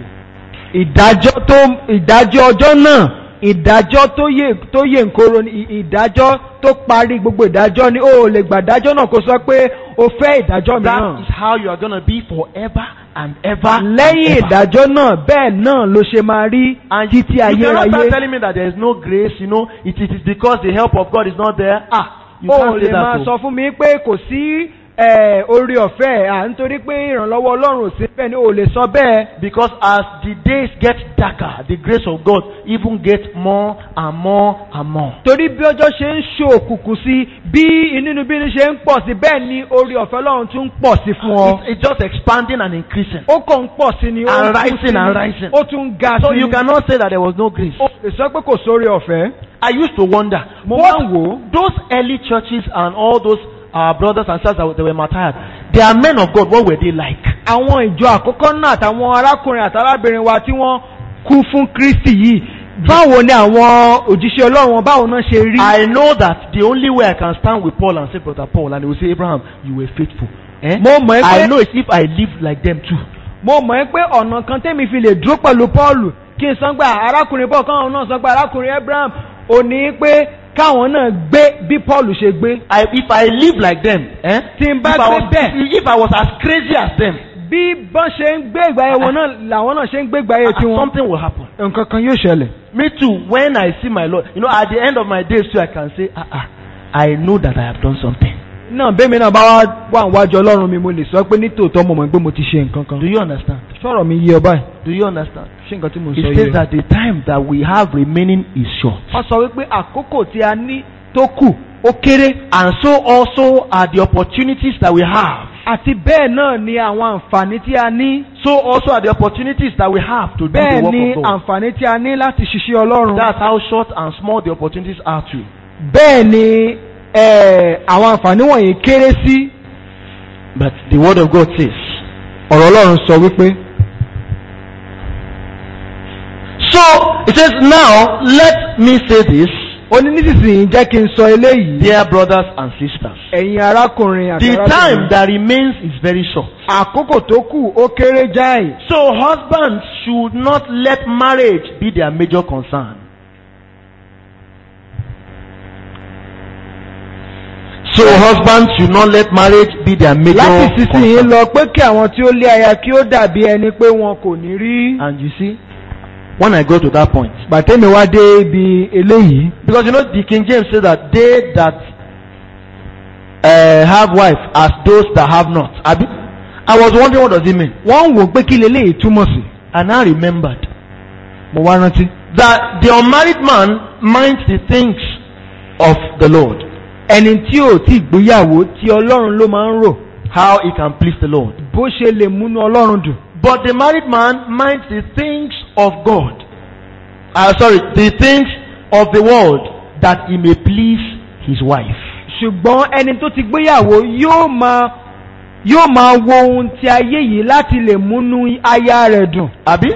ìdájọ́ tó ìdájọ́ ọjọ́ náà ìdájọ́ tó yè tó yè nkoro ni ì- ìdájọ́ tó parí gbogbo ìdájọ́ ni ó lè gbàdájọ́ náà kó sọ pé o fẹ́ ìdájọ́ That mìíràn. is how you are gonna be forever and ever. and lẹ́yìn ever. ìdájọ́ náà bẹ́ẹ̀ náà ló ṣe máa rí And títí you cannot start ayérayé. telling me that there is no grace, you know, it, it is because the help of God is not there. Ah, you o can't say lè máa that. sọ oh. fún mi pé kò sí eh, orí ọ̀fẹ́ à nítorí pé ìrànlọ́wọ́ ọlọ́run ò sí bẹ́ẹ̀ ni o lè sọ bẹ́ẹ̀. Because as the days get darker, the grace of God even gets more and more and more. torí bí ọjọ́ ṣe ń ṣòkùnkùn sí bí inúnibíni ṣe ń pọ̀ sí bẹ́ẹ̀ ni orí ọ̀fẹ́ ọlọ́run tún ń pọ̀ sí fún ọ. It's, it's just expanding and increasing. ó kàn ń pọ̀ sí ni ó And ń kú rising sí ni, and rising. ó tún ń ga So sí you ni. cannot say that there was no grace. ó lè sọ pé kò sórí ọ̀fẹ́. I used to wonder, Mo what máa ń wò ó. those early churches and all those uh, brothers and sisters that were, that were martyred, they are men of God. What were they like? àwọn ìjọ àkọ́kọ́ náà àtàwọn arákùnrin àtàrábìnrin wa tí wọ́n kú fún Kristi yìí báwo ni àwọn òjíṣẹ́ ọlọ́run wọn báwo náà ṣe rí. I know that the only way I can stand with Paul and say, Brother Paul, and they will say, Abraham, you were faithful. Eh? mo mọ̀ ẹ́ I pé know it's if I live like them too. mo mọ̀ ẹ́ pé ọ̀nà kan tẹ́mi fi lè dúró pẹ̀lú Pọ́ọ̀lù kí n sọ pé arákùnrin Paul káwọn náà sọ pé arákùnrin Abraham ò ní pé káwọn náà gbé bí Pọ́ọ̀lù ṣe gbé. I, if I live like them, eh? Tí n bá if, I gbé was, bẹ́ẹ̀. if I was as crazy as them, bí bọ́n ṣe ń gbé ìgbà ayé wọn náà làwọn náà ṣe ń gbé ìgbà ayé uh, tiwọn. something will happen. nǹkan kan yóò ṣẹlẹ̀. Me too, when I see my Lord, you know, at the end of my days too, I can say, ah, ah, I know that I have done something. náà bẹ́ẹ̀mi náà bá wá wà níwájú ọlọ́run mi mo lè sọ pé nítòótọ́ mo mọ̀ pé mo ti ṣe nǹkan kan. Do you understand? sọ̀rọ̀ mi yé ọ báyìí. Do you understand? ṣé nǹkan tí mo It sọ says yé ọ. that the time that we have remaining is short. wọ́n sọ wípé àkókò tí a ní tó kù ó kéré. And so also are the opportunities that we have. àti bẹ́ẹ̀ náà ni àwọn àǹfààní tí a ní. So also are the opportunities that we have to do the bẹ́ẹ̀ work ni of God. àǹfààní tí a ní láti ṣiṣẹ́ ọlọ́run. That's how short and small the opportunities are too. bẹ́ẹ̀ ni eh, àwọn àǹfààní wọ̀nyí kéré sí. But the word of God says, ọ̀rọ̀ ọlọ́run sọ wípé. So it says, now let me say this, ó ní nísinsìnyí jẹ́ kí n sọ eléyìí. dear brothers and sisters. ẹ̀yin arákùnrin àti The time arábìnrin. that remains is very short. àkókò tó kù ó kéré jáì. So husbands should not let marriage be their major concern. So husbands should not let marriage be their major láti sísìnyí concern. lọ pé kí àwọn tí ó lé aya kí ó dàbí ẹni pé wọn kò ní rí. And you see, when I go to that point, gbàtẹ́mi wá dé ibi eléyìí. because you know the King James says that they that uh, have wife as those that have not. Abi? I was wondering what does it mean, wọ́n ń wò pé kí leléyìí túmọ̀ sí. and I remembered mo wá rántí. that the unmarried man minds the things of the Lord. ẹni tí ò tí gbéyàwó tí ọlọ́run ló máa ń rò how he can please the Lord. bó ṣe lè múnú ọlọ́run dùn. But the married man minds the things of God. Uh, sorry, the things of the world that he may please his wife. ṣùgbọ́n ẹni tó ti gbéyàwó yóò máa yóò máa wo ohun ti ayé yìí láti lè múnú aya rẹ̀ dùn. Abi?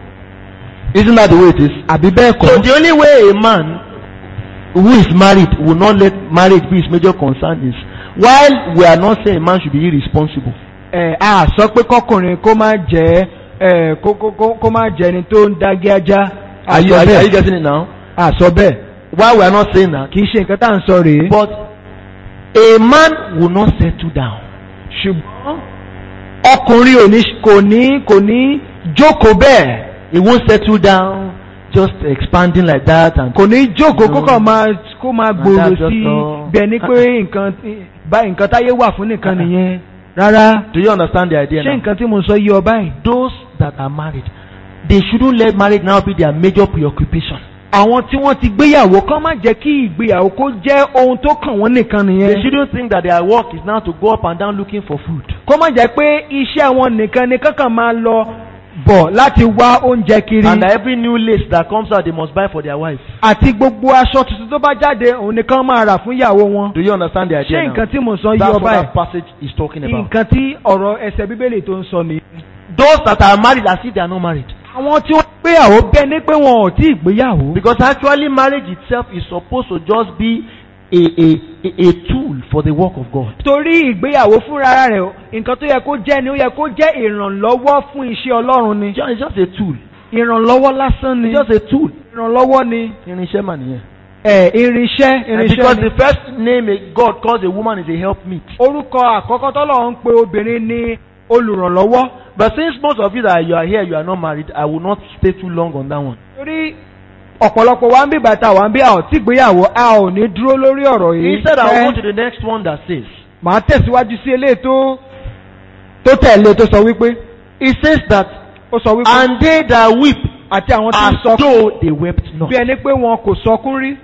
Isn't that the way it is? àbí bẹ́ẹ̀ So kọ́. the only way a man who is married will not let marriage be his major concern is while we are not saying a man should be irresponsible. ẹ a sọ pé kọkùnrin kó má jẹ́ ẹ kó kó kó kó má jẹ́ ẹni tó ń dágé ajá. a Are you, sọ are, you- are you bẹ́ẹ̀ getting it now? a sọ bẹ́ẹ̀ Why we are not saying that? kì í ṣe nǹkan tá à ń sọ rèé. But a man will not settle down. ṣùgbọ́n ọkùnrin ò ní kò ní kò ní jókòó bẹ́ẹ̀ He won't settle down just expanding like that and kò ní jókòó No. kó kàn máa kó máa gbòòrò that's just sí i all. bẹ́ẹ̀ ni pé nǹkan bá nǹkan táyé wà fún nìkan nìyẹn rárá Do you understand the idea ṣé now? nǹkan tí mo sọ yí ọ báyìí. Those that are married, they shouldn't let marriage now be their major preoccupation. àwọn tí wọ́n ti gbéyàwó kán má jẹ́ kí ìgbéyàwó kó jẹ́ ohun tó kàn wọ́n nìkan They nìyẹn. shouldn't think that their work is now to go up and down looking for food. kó má jẹ́ pé iṣẹ́ wọn nìkan ni kankan máa lọ bọ̀ láti wá oúnjẹ kiri. And that every new lace that comes out, they must buy for their wife. àti gbogbo aṣọ tuntun tó bá jáde òun nìkan máa rà fún ìyàwó wọn. Do you understand the idea ṣé now? nǹkan tí mo sọ yí That's ọ what báyìí. that passage is talking about. nǹkan tí ọ̀rọ̀ ẹsẹ̀ bíbélì tó ń sọ nìyí. Those that are married as if they are not married. àwọn tí wọ́n gbéyàwó bẹ́ẹ̀ ni pé wọn ò tí ì gbéyàwó. Because actually marriage itself is supposed to just be a, a, a, a tool for the work of God. torí ìgbéyàwó fúnra rẹ̀ nǹkan tó yẹ kó jẹ́ ni ó yẹ kó jẹ́ ìrànlọ́wọ́ fún iṣẹ́ ọlọ́run ni. It's just, it's just a tool. ìrànlọ́wọ́ lásán ni. It's just a tool. ìrànlọ́wọ́ ni. Irinṣẹ́ mà nìyẹn. ẹ irinṣẹ́ And because irinṣẹ́ ni. the first name a God calls a woman is a helpmeet. orúkọ àkọ́kọ́ tọ́lọ̀ ń pe obìnrin ní olùrànlọ́wọ́. But since most of you that you are here, you are not married, I will not stay too long on that one. torí ọ̀pọ̀lọpọ̀ wa ń bí bàtà wa ń bí a ò tí gbéyàwó a ò ní dúró lórí ọ̀rọ̀ yìí. Instead, I will Ẹ, go to the next one that says, màá tẹ̀síwájú sí eléyìí tó tó tẹ̀lé tó sọ wípé It says that, ó sọ wípé and they that weep àti àwọn tí ń as sọkún though they wept not. bí ẹni pé wọn kò sọkún rí.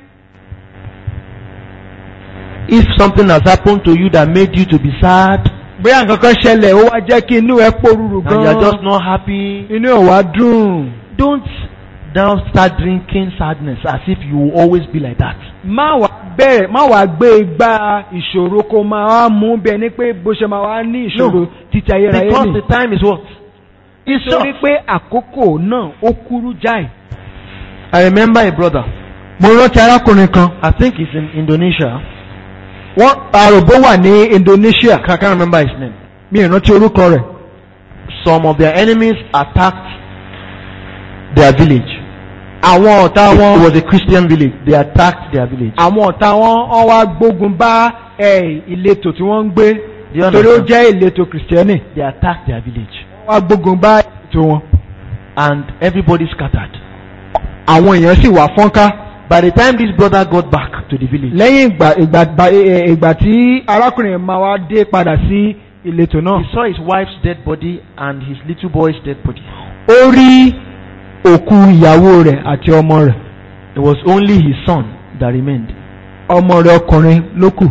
If something has happened to you that made you to be sad, bóyá nǹkan kan ṣẹlẹ̀ ó wá jẹ́ kí inú ẹ pòrúurú and you are just gan-an not happy, inú ẹ̀ wá dùn. don't now start drinking sadness as if you will always be like that. má wàá bẹ̀rẹ̀ má wàá gbé igbá ìṣòro kó máa wá mú bí ẹni pé bó ṣe máa wá ní ìṣòro No. títí ayérayé Because nì. the time is what? It's short. torí pé àkókò náà ó kúrú jáì. I remember a brother, mo rántí arákùnrin kan I think he's in Indonesia. wọ́n àròbó wà ní Indonesia I can't remember his name. mi ì rántí orúkọ rẹ̀. Some of their enemies attacked their village. àwọn ọ̀tá It wọn was a Christian village. They attacked their village. àwọn ọ̀tá wọn wọ́n wá gbógun bá ẹ̀, ìletò tí wọ́n ń gbé Do you torí ó understand? jẹ́ ìletò kìrìsìtẹ́nì They attacked their village. wọ́n wá gbógun bá ètò wọn. And everybody scattered. àwọn èèyàn sì wà fọ́nká. By the time this brother got back to the village, lẹ́yìn ìgbà ìgbà ìgbà- ẹ- ẹ- ìgbà tí arákùnrin máa wá dé padà sí ìletò náà. he saw his wife's dead body and his little boy's dead body. ó rí òkú ìyàwó rẹ̀ àti ọmọ rẹ̀ It was only his son that remained. ọmọ rẹ̀ ọkùnrin ló kù.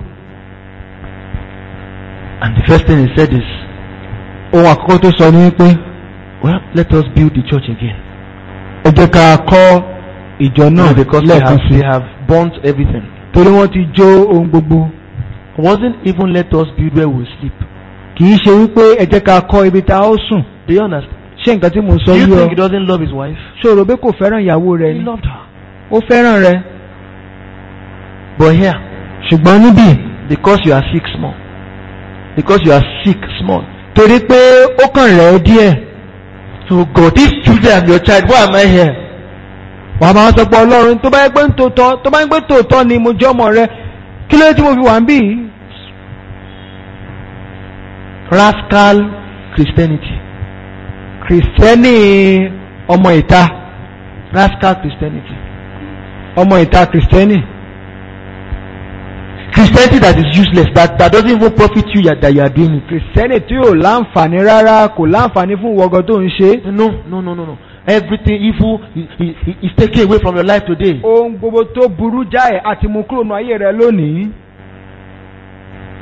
And the first thing he said is, ohun àkọ́kọ́ tó sọ ni pé Well, let us build the church again. ẹ jẹ́ ká kọ́ ìjọ náà because they lẹ́ẹ̀kan have, sí they have burnt everything. torí wọ́n ti jó ohun gbogbo. It wasn't even let us build where we sleep. kì í ṣe wípé ẹ jẹ́ ká kọ́ ibi tá a ó sùn. Do you understand? ṣé nǹkan tí mo sọ Do you yí think he ọ doesn't love his wife? ṣòro pé kò fẹ́ràn ìyàwó rẹ̀ He ni loved her. ó fẹ́ràn rẹ̀ But here, ṣùgbọ́n níbí because you are sick small, because you are sick small. torí pé ó kàn rẹ̀ ẹ́ díẹ̀ So God, if today I'm your child, why am I here? wàá máa sọ pé ọlọ́run tó bá yẹ pé ń tòótọ́ tó bá yẹ pé tòótọ́ ni mo jẹ́ ọmọ rẹ kí ló dé tí mo fi wà ń bì í. Rascal Christianity. kìrìsìtẹ́nì ọmọ ìta Rascal Christianity. ọmọ ìta kìrìsìtẹ́nì Christianity that is useless, that, that doesn't even profit you that, that you are doing it. kìrìsìtẹ́nì tí ò láǹfààní rárá kò láǹfààní fún wọgọ tó ń ṣe. No, no, no, no, no. Everything evil is, is, is taken away from your life today. ohun gbogbo tó burú jáì àti mú kúrò nù ayé rẹ lónìí.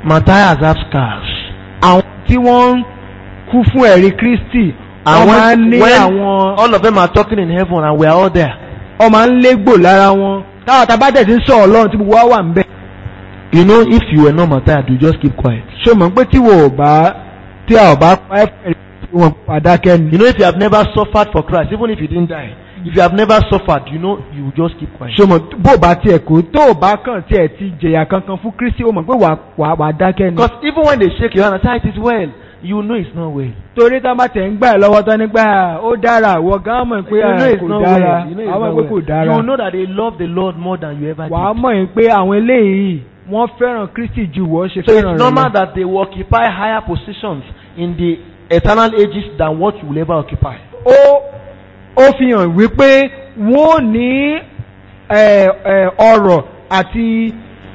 Matthias have scars. àwọn tí wọ́n ń kú fún ẹ̀rí kristi wọ́n máa ń ní àwọn all of them are talking in heaven and we are all there. wọ́n máa ń légbò lára wọn táwọn tabátẹ̀ ti ń sọ ọlọ́run tí gbogbo wa wà ń bẹ̀. You know, if you were not Matthias, you just keep quiet. ṣé o mọ̀ pé tí wò ó bá tí a ò bá pa ẹ́ fẹ́ tí wọ́n padàkẹ́ ni. You know, if you have never suffered for Christ, even if you didn't die, if you have never suffered, you know, you just keep quiet. ṣé o mọ̀ bó o bá tiẹ̀ kó tó o bá kàn tiẹ̀ ti jẹ̀yà kankan fún kristi o mọ̀ pé wà wà wà dákẹ́ ni. Because even when they shake your hand and say it is well, you know it's not well. torí tá a bá tẹ̀ ń gbà ẹ́ lọ́wọ́ tán nígbà ó dára wọ gan mọ̀ pé you know ah, it's kò not dára well. You know it's àwọn not pé kò well. dára. You know that they love the Lord more than you ever wàá did. mọ̀ yín pé àwọn eléyìí wọ́n fẹ́ràn kristi ju wọ́n ṣe So fẹ́ràn it's rẹ̀ normal lọ. that they will occupy higher positions in the eternal ages than what you will ever occupy. ó ó fi hàn wípé wọ́n ò ní ẹ, ẹ, ọrọ̀ àti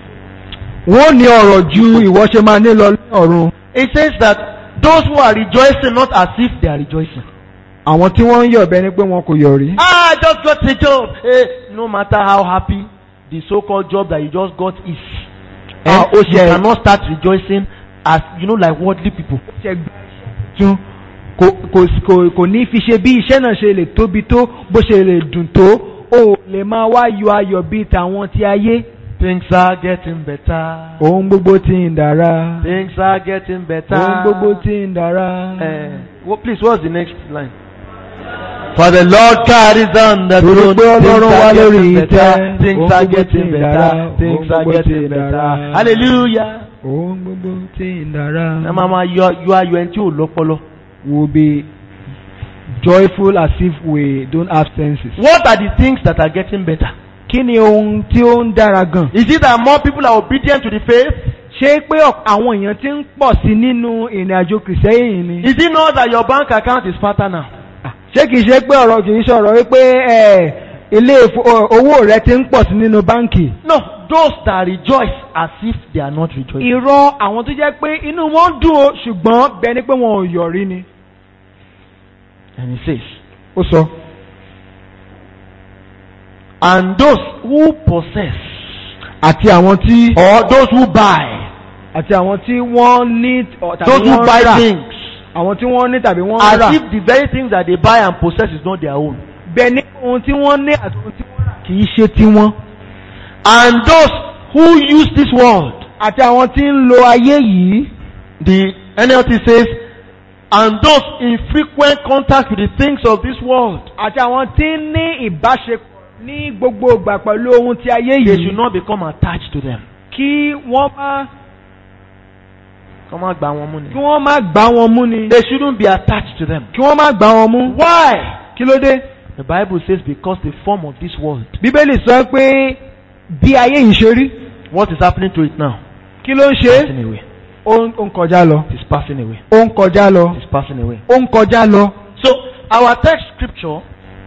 wọ́n ò ní ọrọ̀ ju ìwọ ṣe máa ní lọ ní ọ̀run. It says that those who are rejoicing not as if they are rejoicing. àwọn tí wọ́n ń yọ̀ bẹ́ẹ̀ ni pé wọn kò yọ̀ rí. Ah, I just got a job. Eh, no matter how happy the so-called job that you just got is, Ah, eh, ó you ṣe- cannot start rejoicing as you know, like worldly people. ṣe gbá tún kò kò kò kò ní fi ṣe bí iṣẹ́ náà ṣe lè tóbi tó bó ṣe lè dùn tó o lè máa wá yọ ayọ̀ bíi tàwọn ti ayé. Things are getting better. ohun gbogbo ti ń dára. Things are getting better. ohun gbogbo ti ń dára. Eh, well, please, what's the next line? For the Lord carries on the Torí throne. pé Ọlọ́run Things wá are lórí getting ìtẹ́. better. Things Ohun are gbogbo getting ti ń better. dára. Things Ohun are gbogbo ti getting ń better. dára. Hallelujah. ohun gbogbo ti ń dára. Ẹ máa máa yọ yọ ayọ̀ ẹni tí ò lọ́pọlọ. will be joyful as if we don't have senses. What are the things that are getting better? kí ni ohun tí ó ń dára gan? Is it that more people are obedient to the faith? ṣé pé ọ̀p- àwọn èèyàn ti ń pọ̀ sí nínú ìrìn àjò kìrìsẹ́yìn ni? Is it not that your bank account is fatter now? ṣé kìí ṣe pé ọ̀rọ̀ kìí sọ̀rọ̀ wípé ẹ̀, ilé ìfo- ọ- owó rẹ ti ń pọ̀ sí nínú báǹkì? No, those that rejoice as if they are not rejoicing. irọ́ àwọn tó jẹ́ pé inú wọn dùn o ṣùgbọ́n bẹ́ẹ̀ ni pé wọn ò yọ̀rí ni. And he says, ó sọ. and those who possess àti àwọn tí or those who buy, àti àwọn tí wọ́n ní ọ, tàbí those who wọ́n buy rà things àwọn tí wọ́n ní tàbí wọ́n rà as if the very things that they buy and possess is not their own. bẹ́ẹ̀ ni ohun tí wọ́n ní àti ohun tí wọ́n rà kì í ṣe tiwọn. And those who use this world, àti àwọn tí ń lo ayé yìí the NLT says, and those in frequent contact with the things of this world, àti àwọn tí ń ní ìbáṣepọ̀ ní gbogbo ìgbà pẹ̀lú ohun tí ayé they yìí should not become attached to them. kí wọ́n má Come on, gba wọn mú kí ni. wọ́n má gbá wọn mú ni They shouldn't be attached to them. kí wọ́n má gbá wọn mú. Why? kí ló dé? The Bible says because the form of this world. bíbélì sọ pé bí ayé yìí ṣe rí What is happening to it now? kí ló ń ṣe Passing away. ó ń ó ń kọjá lọ It is passing away. ó ń kọjá lọ It is passing away. ó ń kọjá lọ. So our text scripture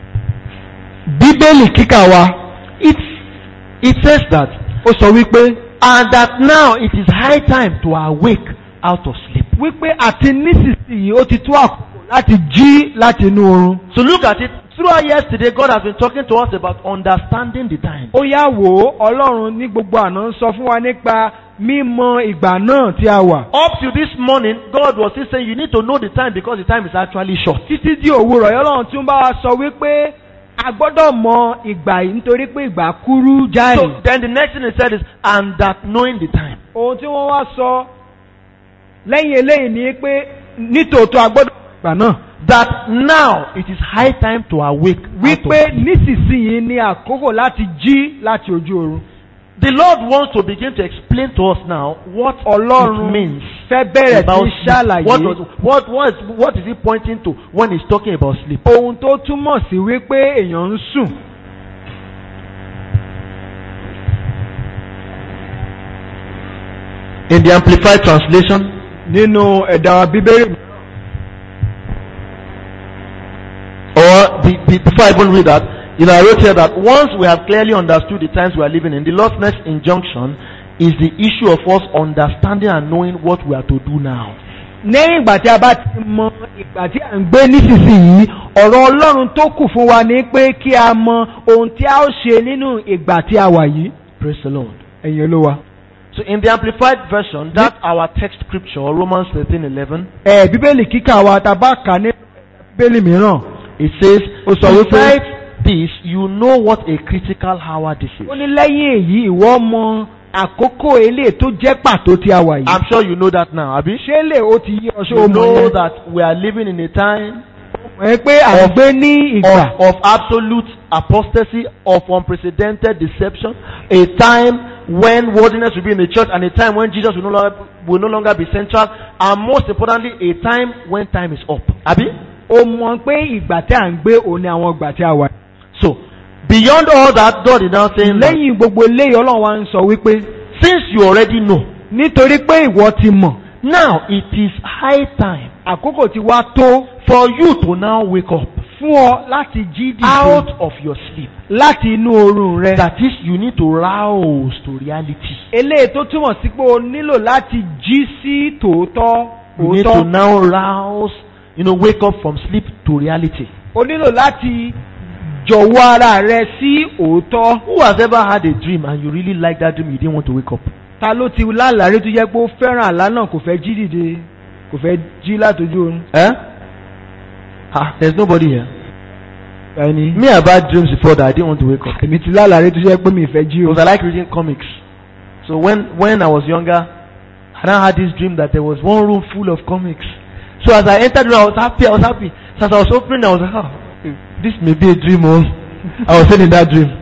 bíbélì kíkà wa it it says that ó sọ wípé and that now it is high time to awake out of sleep. wípé àti nísinsìnyí ó ti tó àkókò láti jí láti inú oorun. So look at it. Throughout yesterday, God has been talking to us about understanding the time. ó yá wò ó ọlọ́run ní gbogbo àná ń sọ fún wa nípa mímọ ìgbà náà tí a wà. Up to this morning, God was still saying you need to know the time because the time is actually short. títí di òwúrọ̀ yẹn ọlọ́run tí ń bá wa sọ wípé a gbọ́dọ̀ mọ ìgbà yìí nítorí pé ìgbà kúrú jáì. So then the next thing he said is, and that knowing the time. ohun tí wọ́n wá sọ lẹ́yìn eléyìí ni pé nítòótọ́ a gbọ́dọ̀ mọ ìgbà náà. That now it is high time to awake. out of wípé sleep. nísinsìnyí ni àkókò láti jí láti ojú oorun. The Lord wants to begin to explain to us now what ọlọ́run it means fẹ́ bẹ̀rẹ̀ about sí sleep. ṣàlàyé What, does, what, what, is, what is he pointing to when he's talking about sleep? ohun tó túmọ̀ sí wípé èèyàn ń sùn. In the Amplified Translation, nínú ẹ̀dà bíbélì or the, the, before I even read that, you know, I wrote here that once we have clearly understood the times we are living in, the Lord's next injunction is the issue of us understanding and knowing what we are to do now. lẹ́yìn ìgbà tí a bá ti mọ ìgbà tí à ń gbé nísinsìnyí ọ̀rọ̀ ọlọ́run tó kù fún wa ni pé kí a mọ ohun tí a ó ṣe nínú ìgbà tí a wà yìí. Praise the Lord. ẹ̀yin olúwa. So in the amplified version, that's our text scripture, Romans 13:11. ẹ bíbélì kíkà wa tá a bá kà ní bíbélì mìíràn It says, Ó sọ wípé- besides this, you know what a critical hour this is. ó ní lẹ́yìn èyí ìwọ mọ àkókò eléyìí tó jẹ́ pàtó tí a wà yìí. I'm sure you know that now, Abi. ṣé lè ó ti yí ọṣọ You ọmọ know yẹn. that we are living in a time ẹ pé à ń gbé ní ìgbà of, of absolute apostasy, of unprecedented deception, a time when worldliness will be in the church, and a time when Jesus will no longer, will no longer be central, and most importantly, a time when time is up. Abi? ó mọ pé ìgbà tí à ń gbé òun ni àwọn ìgbà tí a wà. So, beyond all that, God is now saying, that, lẹ́yìn gbogbo eléyìí ọlọ́run wa ń sọ wípé since you already know, nítorí pé ìwọ ti mọ̀ now it is high time àkókò ti wá tó for you to now wake up fún ọ láti jí out dìde of your sleep. láti inú oorun rẹ. That is, you need to rouse to reality. eléyìí tó túmọ̀ sí pé o nílò láti jí sí tòótọ́ You need to òótọ́ now rouse, you know, wake up from sleep to reality. o nílò láti jọ̀wọ́ ara rẹ sí òótọ́. Who has ever had a dream and you really like that dream, you didn't want to wake up? ta ló ti lálàrí tó jẹ́ pé ó fẹ́ràn àlá náà kò fẹ́ jí dìde kò fẹ́ jí látọjú oorun. Eh? Ah, there's nobody here. ẹni Me, I've had dreams before that I didn't want to wake up. èmi ti lálàrí tó jẹ́ pé mi fẹ́ jí o. Because I like reading comics. So when, when I was younger, I now had this dream that there was one room full of comics. So as I entered the room, I was happy, I was happy. So as I was opening, I was like, oh, this may be a dream. Oh. I was still in that dream.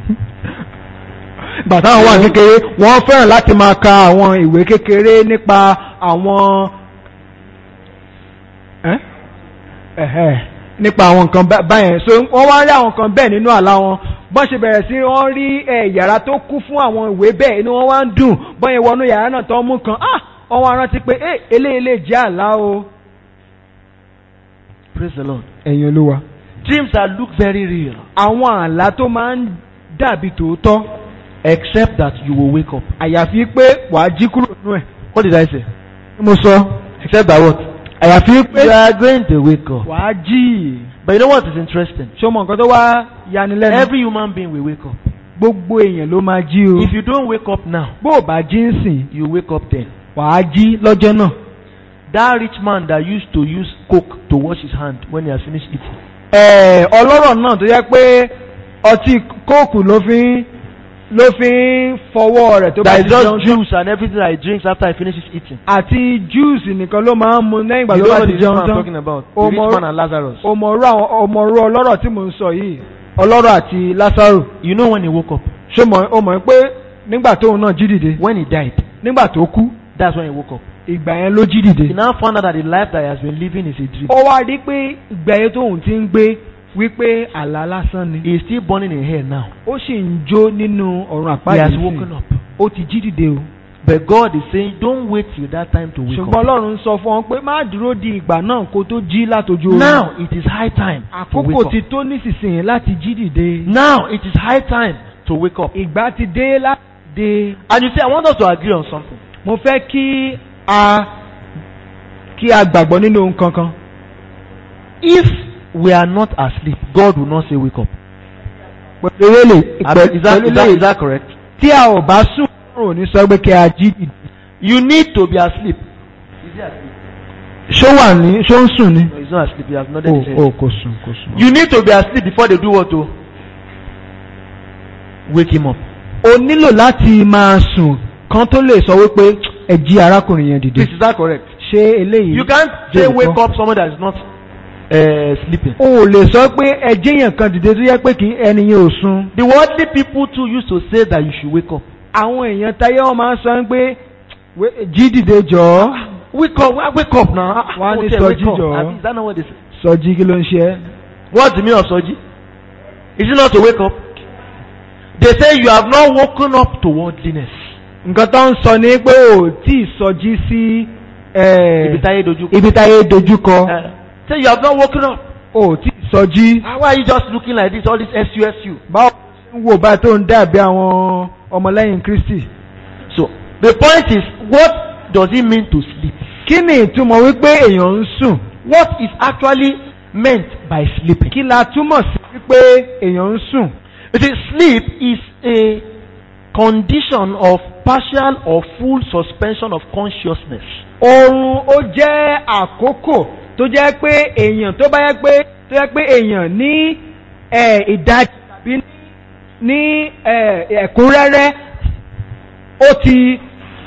bàtà àwọn wà kékeré wọ́n fẹ́ràn láti máa ka àwọn ìwé kékeré nípa àwọn ẹ́? Ẹ̀hẹ́. nípa àwọn nǹkan bá- báyẹn so wọ́n wá rí àwọn nǹkan bẹ́ẹ̀ nínú àlá wọn bọ́n ṣe bẹ̀rẹ̀ sí wọ́n rí ẹ̀, yàrá tó kú fún àwọn ìwé bẹ́ẹ̀ inú wọn wá ń dùn bọ́n yẹn wọnú yàrá náà tó ń mú kan ah wọ́n wá rántí pé ẹ eléyìí lè jẹ́ àlá o. Praise the Lord. ẹ̀yin olúwa. Dreams that look very real, àwọn àlá tó máa ń dàbí tòótọ́ except that you will wake up. àyàfi pé wàá jí kúrò nínú ẹ̀. What did I say? mo sọ Except that what? àyàfi pé You are going to wake up. wàá jí. But you know what is interesting? ṣé o mọ nǹkan tó wá yanilẹ́nu. Every human being will wake up. gbogbo èèyàn ló máa jí o. If you don't wake up now, bó o bá jí ń sìn you wake up then. wàá jí lọ́jọ́ náà. That rich man that used to use coke to wash his hand when he has finished eating. ẹ̀ẹ́ ọlọ́rọ̀ náà tó yẹ pé ọtí kóòkù ló fi ń ló fi ń fọwọ́ rẹ̀ tó bá That ti is just jẹun tán. juice and everything that he drinks after he finishes eating. àti júùsì nìkan ló máa ń mu lẹ́yìn ìgbà You tó know bá what ti the rich jẹun man I'm tán. talking about? The Ọmọ- rich man and Lazarus. ọmọrú àwọn ọmọrú ọlọ́rọ̀ tí mò ń sọ yìí ọlọ́rọ̀ àti lásàrò You know when he woke up? ṣé mọ̀ ó mọ̀ pé nígbà tóun náà jí dìde When he died. nígbà tó kú That's when he woke up. ìgbà yẹn ló jí He dìde. now found out that the life that he has been living is a dream. ó wá rí pé ìgbà yẹn tóun ti ń gbé wípé àlá lásán ni He is still burning in hell now. ó sì ń jó nínú ọ̀run He has àpáàdé woken up. ó ti jí dìde o. But God is saying, don't wait till that time to wake ṣùgbọ́n up. ọlọ́run sọ fún ọ pé má dúró di ìgbà náà kó tó jí látọjú oorun. Now it is high time to wake àkókò up. ti tó nísinsìnyí láti jí dìde. Now it is high time to wake up. ìgbà ti dé láti dé. And you see, I want us to agree on something. mo fẹ́ kí a kí a gbàgbọ́ nínú ohun kankan. If we are not asleep, God will not say wake up. pẹ̀lú eléyìí I mean, is, that, pẹ̀lú is, that, is eléyìí that correct? tí a ò bá sùn ọ̀run ò ní sọ pé kí a jí dìde. You need to be asleep. Is he asleep? ṣó wà ní ṣó ń sùn ni. No, he's not asleep. He has nodded his head. o kò sùn kò sùn. You need to be asleep before they do what to wake him up. o nílò láti máa sùn kan tó lè sọ wípé ẹ jí arákùnrin yẹn dìde. Please, is that correct? ṣé eléyìí. You can't jẹ́ say òótọ́? wake up someone that is not uh, sleeping. o ò lè sọ pé ẹ jẹ́yàn kan dìde tó yẹ pé kí ẹni yẹn ò sùn. The worldly people too used to say that you should wake up. àwọn èèyàn táyé wọn máa ń sọ pé "Wé- jí dìde jọ̀ọ́ Wake up, wake up now. Ah, Why oh, they say, so wake up. gijo? I mean, Is that not what they say? sọjí kí ló ń ṣe ẹ́. What's the meaning of soji? Is it not to wake up? They say you have not woken up to worldliness. nǹkan tó ń sọ ni pé ò tí ì sọjí sí eh, Ibi táyé dojú kọ. ibi táyé dojúkọ Eh, Say you have not woken up. ò tí ì sọjí. Ah, Why are you just looking like this? All this SUSU. báwo ń wò báyìí tó ń dàbí àwọn ọmọlẹ́yìn kristi. So the point is, what does it mean to sleep? kí ni ìtumọ̀ wípé èèyàn ń sùn? What is actually meant by sleeping? kí la túmọ̀ sí wípé èèyàn ń sùn? You see, sleep is a condition of partial or full suspension of consciousness. oorun ó jẹ́ àkókò tó jẹ́ pé èèyàn tó bá yẹ pé tó yẹ pé èèyàn ní ẹ̀, ìdajì tàbí ní ẹ̀, ẹ̀kúnrẹ́rẹ́ ó ti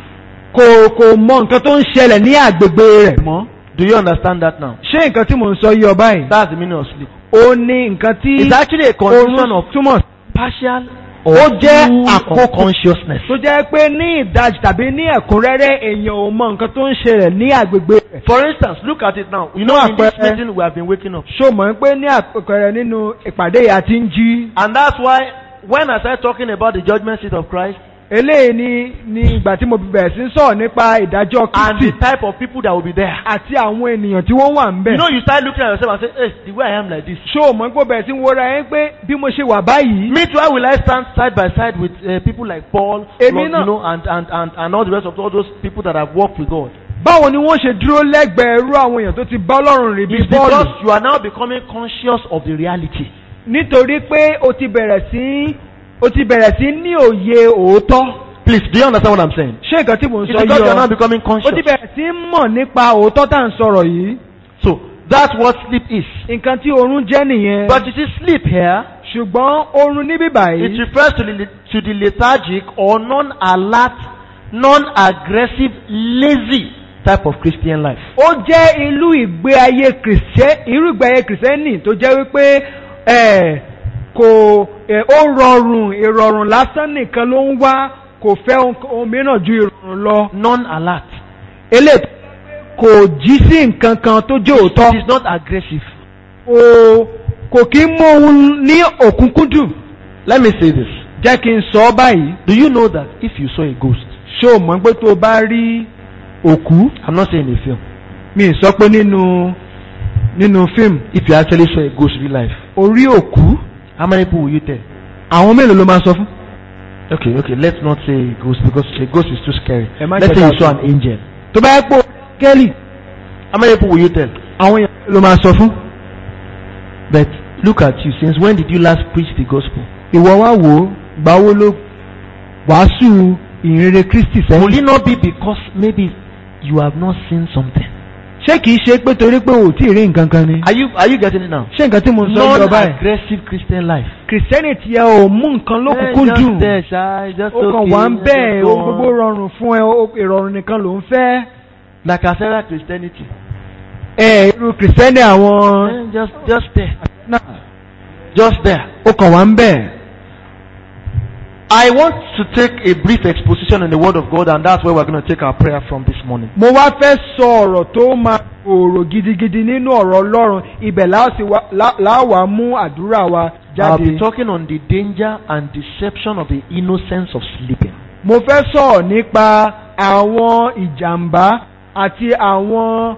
kò kò mọ nǹkan tó ń ṣẹlẹ̀ ní àgbègbè rẹ̀ mọ́. Do you understand that now? ṣé nǹkan tí mò ń sọ yí ọ báyìí? That's the meaning of sleep. ó ní nǹkan tí It's actually a condition oorun of túmọ̀ sí. partial Ó or jẹ́ full àkókò. unconsciousness. tó jẹ́ pé ní ìdajì tàbí ní ẹ̀kúnrẹ́rẹ́ èèyàn ò mọ nǹkan tó ń ṣẹlẹ̀ ní àgbègbè rẹ̀. For instance, look at it now. You know, Fún in this àpẹẹrẹ- meeting we have been waking up. ṣó mọ̀ pé ní àpẹẹrẹ nínú ìpàdé yìí a ti ń jí. And that's why when I started talking about the judgment seat of Christ eléyìí ni ni ìgbà tí mo bẹ̀rẹ̀ sí ń sọ̀rọ̀ nípa ìdájọ́ and the kristi type of people that will be there. àti àwọn ènìyàn tí wọ́n wà ń You bẹ̀. know, you start looking at yourself and say, hey, the way I am like this. ṣó mọ̀ pé o bẹ̀rẹ̀ sí ń wọra ẹ pé bí mo ṣe wà báyìí. Me too, how will I stand side by side with uh, people like Paul, Èmi Lord, náà. you know, and, and, and, and all the rest of all those people that have walked with God? báwo ni wọ́n ṣe dúró lẹ́gbẹ̀ẹ́ irú àwọn èèyàn tó ti bá ọlọ́run rìn bí It's bọ́ọ̀lù. because you are now becoming conscious of the reality. nítorí pé o ti bẹ̀rẹ̀ sí o ti bẹ̀rẹ̀ sí ní òye òótọ́. Please, do you understand what I'm saying? ṣé nǹkan tí mò ń It's sọ because you are now yìí ọ becoming o conscious. ti bẹ̀rẹ̀ sí mọ̀ nípa òótọ́ tá à ń sọ̀rọ̀ yìí. So, that's what sleep is. nǹkan tí oorun jẹ́ nìyẹn. But you see, sleep here, ṣùgbọ́n oorun níbí it báyìí. refers to the, to the lethargic or non-alert, non-aggressive, lazy type of Christian life. ó jẹ́ ìlú ìgbé ayé kìrìsẹ́ irú ìgbé ayé kìrìsẹ́nì tó jẹ́ wípé ẹ̀, kò ẹ̀, ó rọrùn ìrọ̀rùn lásán nìkan ló ń wá kò fẹ́ ohun ohun mìíràn ju ìrọ̀rùn lọ. Non-alert. eléyìí kò jí sí nǹkan kan tó jẹ́ òótọ́. It is not aggressive. kò kò kí ń mú òun ní òkúnkúndùn. Let me say this. jẹ́ kí n sọ ọ́ báyìí. Do you know that if you saw a ghost, ṣé o mọ̀ pé tó o bá rí òkú I'm not saying a film, mi ì sọ pé nínú nínú fíìmù if you actually saw a ghost real life, orí òkú how many people will you tell? àwọn mélòó ló máa sọ fún. Okay, okay, let's not say a ghost because a ghost is too scary. Ẹ má Let's jẹ́ say ká you saw sọ. an angel. tó bá yẹ pé kẹ́lì How many people will you tell? àwọn èèyàn ló máa sọ fún. But look at you. Since when did you last preach the gospel? ìwọ wá wò ó gbàwó ló wàásù ìrere kristi Will sẹ́yìn. it not be because maybe you have not seen something? ṣé kìí ṣe pé torí pé o ò tí ì rí nǹkan kan ni. Are you are you getting it now? ṣé nǹkan tí mo ń sọ yọ báyìí. Non-aggressive Christian life. kìrìsìtẹ́nì tiẹ̀ ò mú nǹkan lókùnkùn Eh, dùn. just there, sha, it's just ó kàn okay, wá ń just bẹ́ẹ̀ go ohun on. gbogbo rọrùn fún ẹ ó- ìrọ̀rùn nìkan ló ń fẹ́. Like I said, Christianity. ẹ irú kìrìsìtẹ́nì àwọn. Eh, just just there, náà just there. ó kàn wá ń bẹ́ẹ̀. I want to take a brief exposition in the Word of God, and that's where we're going to take our prayer from this morning. mo wá fẹ́ sọ ọ̀rọ̀ tó máa gbòòrò gidigidi nínú ọ̀rọ̀ ọlọ́run ibẹ̀ láòsì wá- lá- láwà mú àdúrà wa I'll be jáde. talking on the danger and deception of the innocence of sleeping. mo fẹ́ sọ̀rọ̀ nípa àwọn ìjàmbá àti àwọn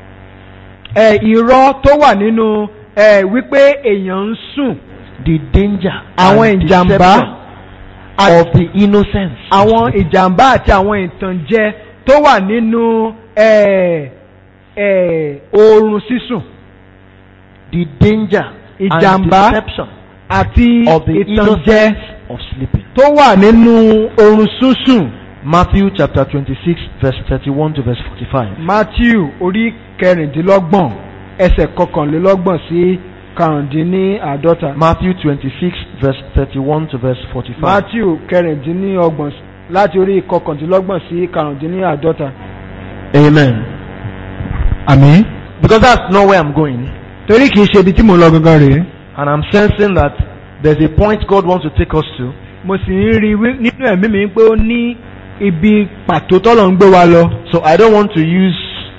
ẹ̀, irọ́ tó wà nínú ẹ̀, wípé èèyàn ń sùn The danger Àwọn and ìjàmbá deception of the innocence. of àwọn sleeping. ìjàmbá àti àwọn ìtànjẹ tó wà nínú ẹ̀, ẹ̀, oorun sísùn The danger and Ìjàmbá deception àti of the ìtànjẹ innocence of sleeping. tó wà nínú oorun sísùn. Matthew chapter 26, verse 31 to verse 45. Matthew orí kẹrìndínlọ́gbọ̀n ẹsẹ̀ kọkànlélọ́gbọ̀n sí karùndínláàdọ́ta. Matthew 26, verse 31 to verse 45. Matthew kẹrìndínlọ́gbọ̀n láti orí kọkàndínlọ́gbọ̀n sí karùndínláàdọ́ta. Amen. Àmín. Because that's not where I'm going. Torí kìí ṣe ibi tí mo lọ gangan rèé. And I'm sensing that there's a point God wants to take us to. Mo sì ń rí i wí- nínú ẹ̀mí mi pé ó ní ibi pàtó tọ́lọ̀ ń gbé wa lọ. So I don't want to use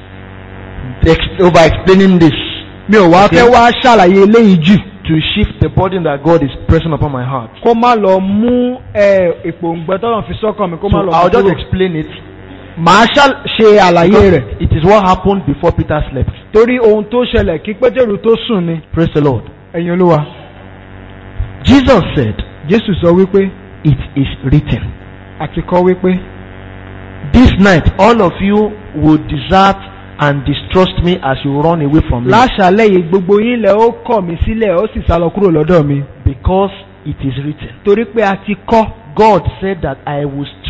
ex- over explaining this Mi ò wá Okay. fẹ́ wá ṣàlàyé eléyìí jù. to shift the burden that God is pressing upon my heart. Kó má lọ mú ẹ̀, ìpòǹgbẹ tọ́lọ̀ fi sọ́kàn mi kó má So lọ I'll mú just kúrò. explain it. Màá ṣà- ṣe àlàyé Because rẹ̀. It is what happened before Peter slept. Torí ohun tó ṣẹlẹ̀ kí Pétérù tó sùn ni. Praise the Lord. Ẹ̀yin olúwa. Jesus said, Jésù sọ wípé It is written. àti kọ́ wípé This night, all of you will desert and distrust me as you run away from me. láṣàlẹ̀ yìí gbogbo yín lẹ ó kọ̀ mí sílẹ̀ ó sì sá lọ kúrò lọ́dọ̀ mi. Because it is written. Torí pé a ti kọ́ God said that I will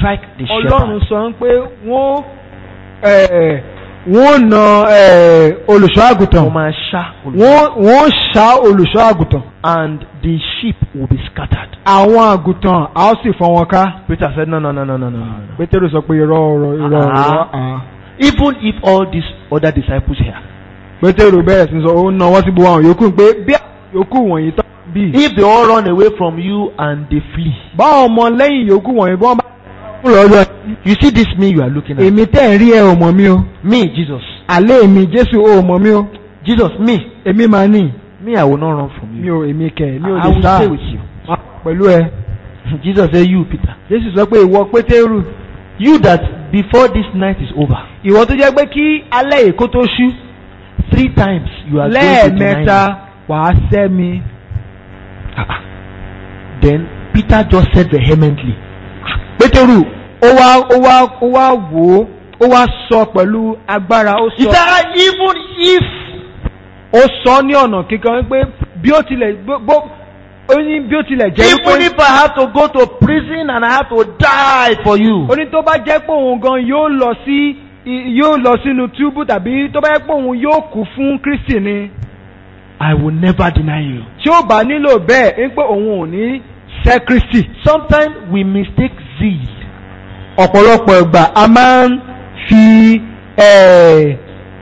strike the ọlọ́run shepherd. sọ pé wọ́n eh, wọ́n na eh, olùṣọ́ àgùntàn Wọ́n máa ṣá olùṣọ́. wọ́n wọ́n ṣá olùṣọ́ àgùntàn And the sheep will be scattered. àwọn àgùntàn a ó sì fọ́n wọn ká Peter said, No, no, no, no, no, no. no. pétérù sọ pé irọ́ ọ̀rọ̀ irọ́ ọ̀rọ̀ Ah. ah. Even if all these other disciples here, pétérù bẹ̀rẹ̀ sí sọ ó na wọ́n sí gbogbo àwọn yòókù pé bí àwọn yòókù wọ̀nyí tán bí if they all run away from you and they flee, báwọn ọmọ lẹ́yìn yòókù wọ̀nyí bí wọ́n bá kú lọ́dọ̀ you see this me you are looking at. èmi tẹ́ ń rí ẹ ò mọ̀ mí o Me, Jesus. àlẹ́ mi jésù ò mọ̀ mí o Jesus, me. èmi máa ní Me, I will not run from mi you. ò èmi kẹ̀ mi ò I lè will sá stay with you. Máa pẹ̀lú ẹ Jesus said, You, Peter. jésù sọ pé ìwọ pétérù You that before this night is over, ìwọ tó jẹ́ pé kí alẹ́ èkó tó ṣú three times you are going to deny lẹ́ẹ̀mẹ́ta me. wàá sẹ́ mi Ah, ah. Then Peter just said vehemently, pétérù ó wá ó wá ó wá wò ó ó wá sọ pẹ̀lú agbára ó He sọ said, "Ah, even if ó sọ ní ọ̀nà kíkan wípé bí ó tilẹ̀ bó bó- ó ní bí ó tilẹ̀ jẹ́ even wípé if I have to go to prison and I have to die for you, ó ní tó bá jẹ́ pé òun gan yóò lọ sí i- yóò lọ sínú túbú tàbí tó bá jẹ́ pé òun yóò kú fún kristi ni I will never deny you. tí ó bá nílò bẹ́ẹ̀ ń pé òun ò ní sẹ́ kristi. Sometimes we mistake zeal ọ̀pọ̀lọpọ̀ ìgbà a máa ń fi eh,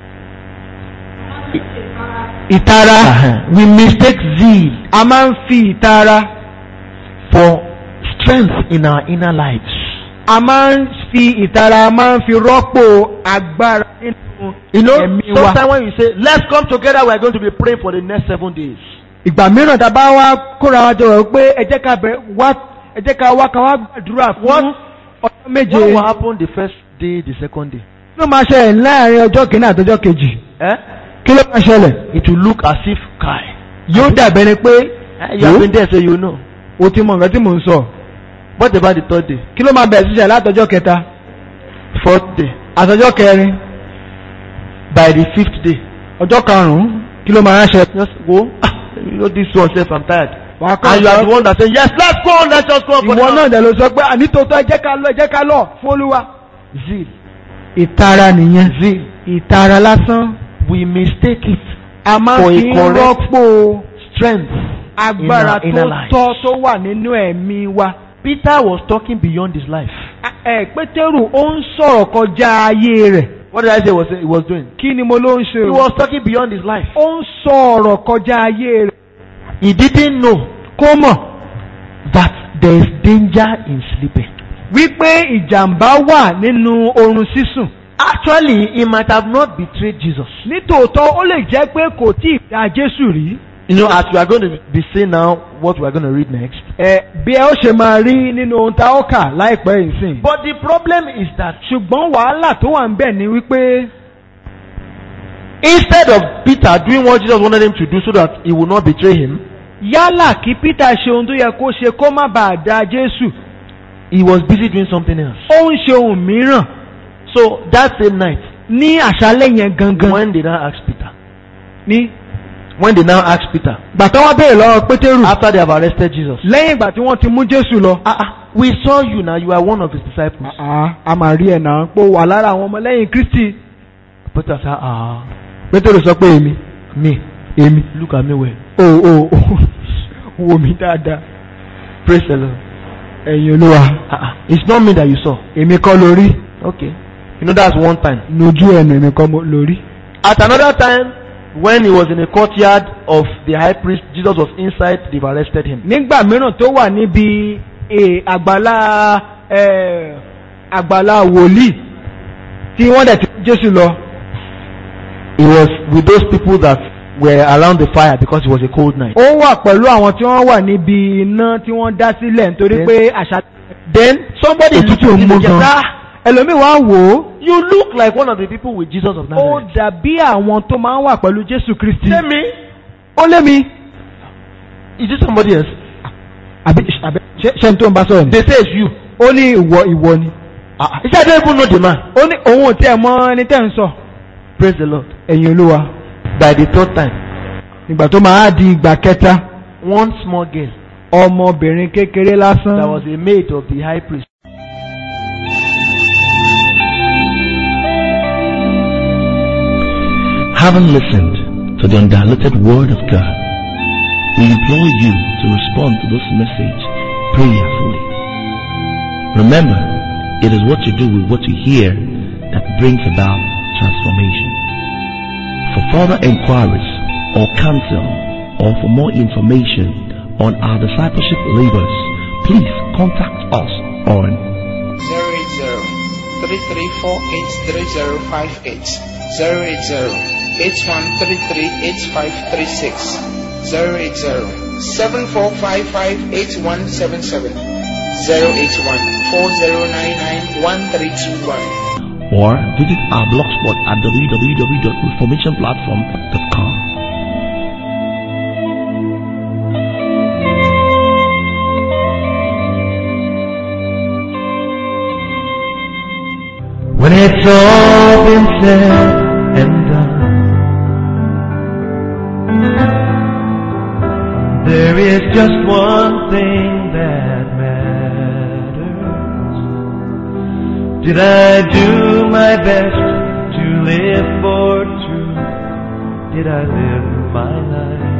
ìtara we mistake zeal a máa ń fi ìtara for strength in our inner lives. a máa ń fi ìtara a máa ń fi rọ́pò agbára nínú You know, ẹ̀mí wa. sometimes when you say, let's come together, we are going to be praying for the next seven days. ìgbà mìíràn tá a bá wá kóra wa jọ rẹ̀ pé ẹ jẹ́ ká bẹ̀rẹ̀ wá ẹ jẹ́ ká wá ká wá gbàdúrà fún What- ọjọ́ méje What will happen the first day, the second day? ló máa ṣẹlẹ̀ láàrin ọjọ́ kìíní àtọjọ́ kejì Eh? kí ló máa ṣẹlẹ̀ It will look as if, Kai, yóò dàbẹ̀ ni pé eh, you have been there, so you know. o ti mọ nǹkan tí mò ń sọ What about the third day, kí ló máa bẹ̀rẹ̀ sí ṣẹlẹ̀ látọjọ́ kẹta fourth day, àtọjọ́ kẹrin by the fifth day? ọjọ́ karùn-ún kí ló máa ṣẹlẹ̀. Just go. Ah, you know this one, self, I'm tired. wàá And you are the kọ́ one that say, yes, let's go on, let's just go on. for ìwọ the- náà dẹ̀ ló sọ pé ànítòótọ́ ẹ jẹ́ ká lọ ẹ jẹ́ ká lọ fún olúwa. Zeal. ìtara nìyẹn Zeal. ìtara lásán We mistake it a máa For a fi ń correct rọ́pò strength. agbára in our tó lives. tọ́ tó wà nínú ẹ̀mí wa. Peter was talking beyond his life. A- ẹ pétérù ó ń sọ̀rọ̀ kọjá ayé rẹ̀ What did I say was he was doing? kí ni mo ló ń ṣe He o. was talking beyond his life. ó ń sọ̀rọ̀ kọjá ayé rẹ̀ He didn't know kó mọ̀ that there is danger in sleeping. wípé ìjàmbá wà nínú oorun sísùn. Actually, he might have not betrayed Jesus. nítòótọ́ ó lè jẹ́ pé kò tí ì dá jésù rí. You know, as we are going to be seeing now what we are going to read next. ẹ bí ẹ ó ṣe máa rí nínú ohun tá ó kà láìpẹ́ yìí sìn. But the problem is that ṣùgbọ́n wàhálà tó wà ń bẹ̀ ni wípé instead of Peter doing what Jesus wanted him to do so that he would not betray him, yálà kí peter ṣe ohun tó yẹ kó ṣe kó má bàa da jésù he was busy doing something else. ó ń ṣe ohun mìíràn So that same night, ní àṣálẹ́ yẹn gangan when they now asked Peter, ní. when they now asked Peter, gbà tó wá béèrè lọ́wọ́ pétérù after they have arrested Jesus, lẹ́yìn ìgbà tí wọ́n ti mú jésù lọ. ah, ah, we saw you now, you are one of his disciples. àá a máa rí ẹ̀ náà pé ó wà lára àwọn ọmọlẹ́yìn kristi. Peter said, ah, pétérù sọ pé èmi me, èmi look at me well. o o o wo mi dáadáa Praise the Lord. ẹ̀yin olúwa Ah, ah, it's not me that you saw. èmi kọ́ lórí Okay. You know, that's one time. lójú ẹ̀nu èmi kọ́ mo- lórí. At another time, when he was in the courtyard of the high priest, Jesus was inside, they've arrested him. nígbà mìíràn tó wà níbi eh, àgbàlá eh, àgbàlá wòlíì tí wọ́n dẹ̀ ti mú jésù lọ. He was with those people that were around the fire because it was a cold night. ó wà pẹ̀lú àwọn tí wọ́n wà níbi iná tí wọ́n dá sílẹ̀ nítorí Then- pé àṣà. Then somebody Òtútù looked at him mú and said, gan. ah, ẹlòmíì wá wò ó. you look like one of the people with Jesus of ó Nazareth. dàbí àwọn tó máa ń wà pẹ̀lú jésù kristi. Say me, ó lé mi. is it somebody else? àbí àbí ṣé ṣé n tó ń bá sọ̀rọ̀ ni. They say it's you. ó ní ìwọ ìwọ ni. Ah, ah. He said, I don't even know the man. ó ní òun ò tiẹ̀ mọ ẹni tẹ́ ń sọ. Praise the Lord. ẹ̀yin olúwa By the third time, ìgbà tó máa di ìgbà kẹta one small girl ọmọbìnrin kékeré that lásán was a maid of the high priest Having listened to the undiluted Word of God, we implore you to respond to this message prayerfully. Remember, it is what you do with what you hear that brings about transformation. For further inquiries or counsel or for more information on our discipleship labors, please contact us on 080-3348-3058 080-8133-8536 080-7455-8177 081-4099-1321 or visit our blogspot at www.reformationplatform.com. When it's all been said and done, there is just one thing that matters. Did I do my best to live for truth? Did I live my life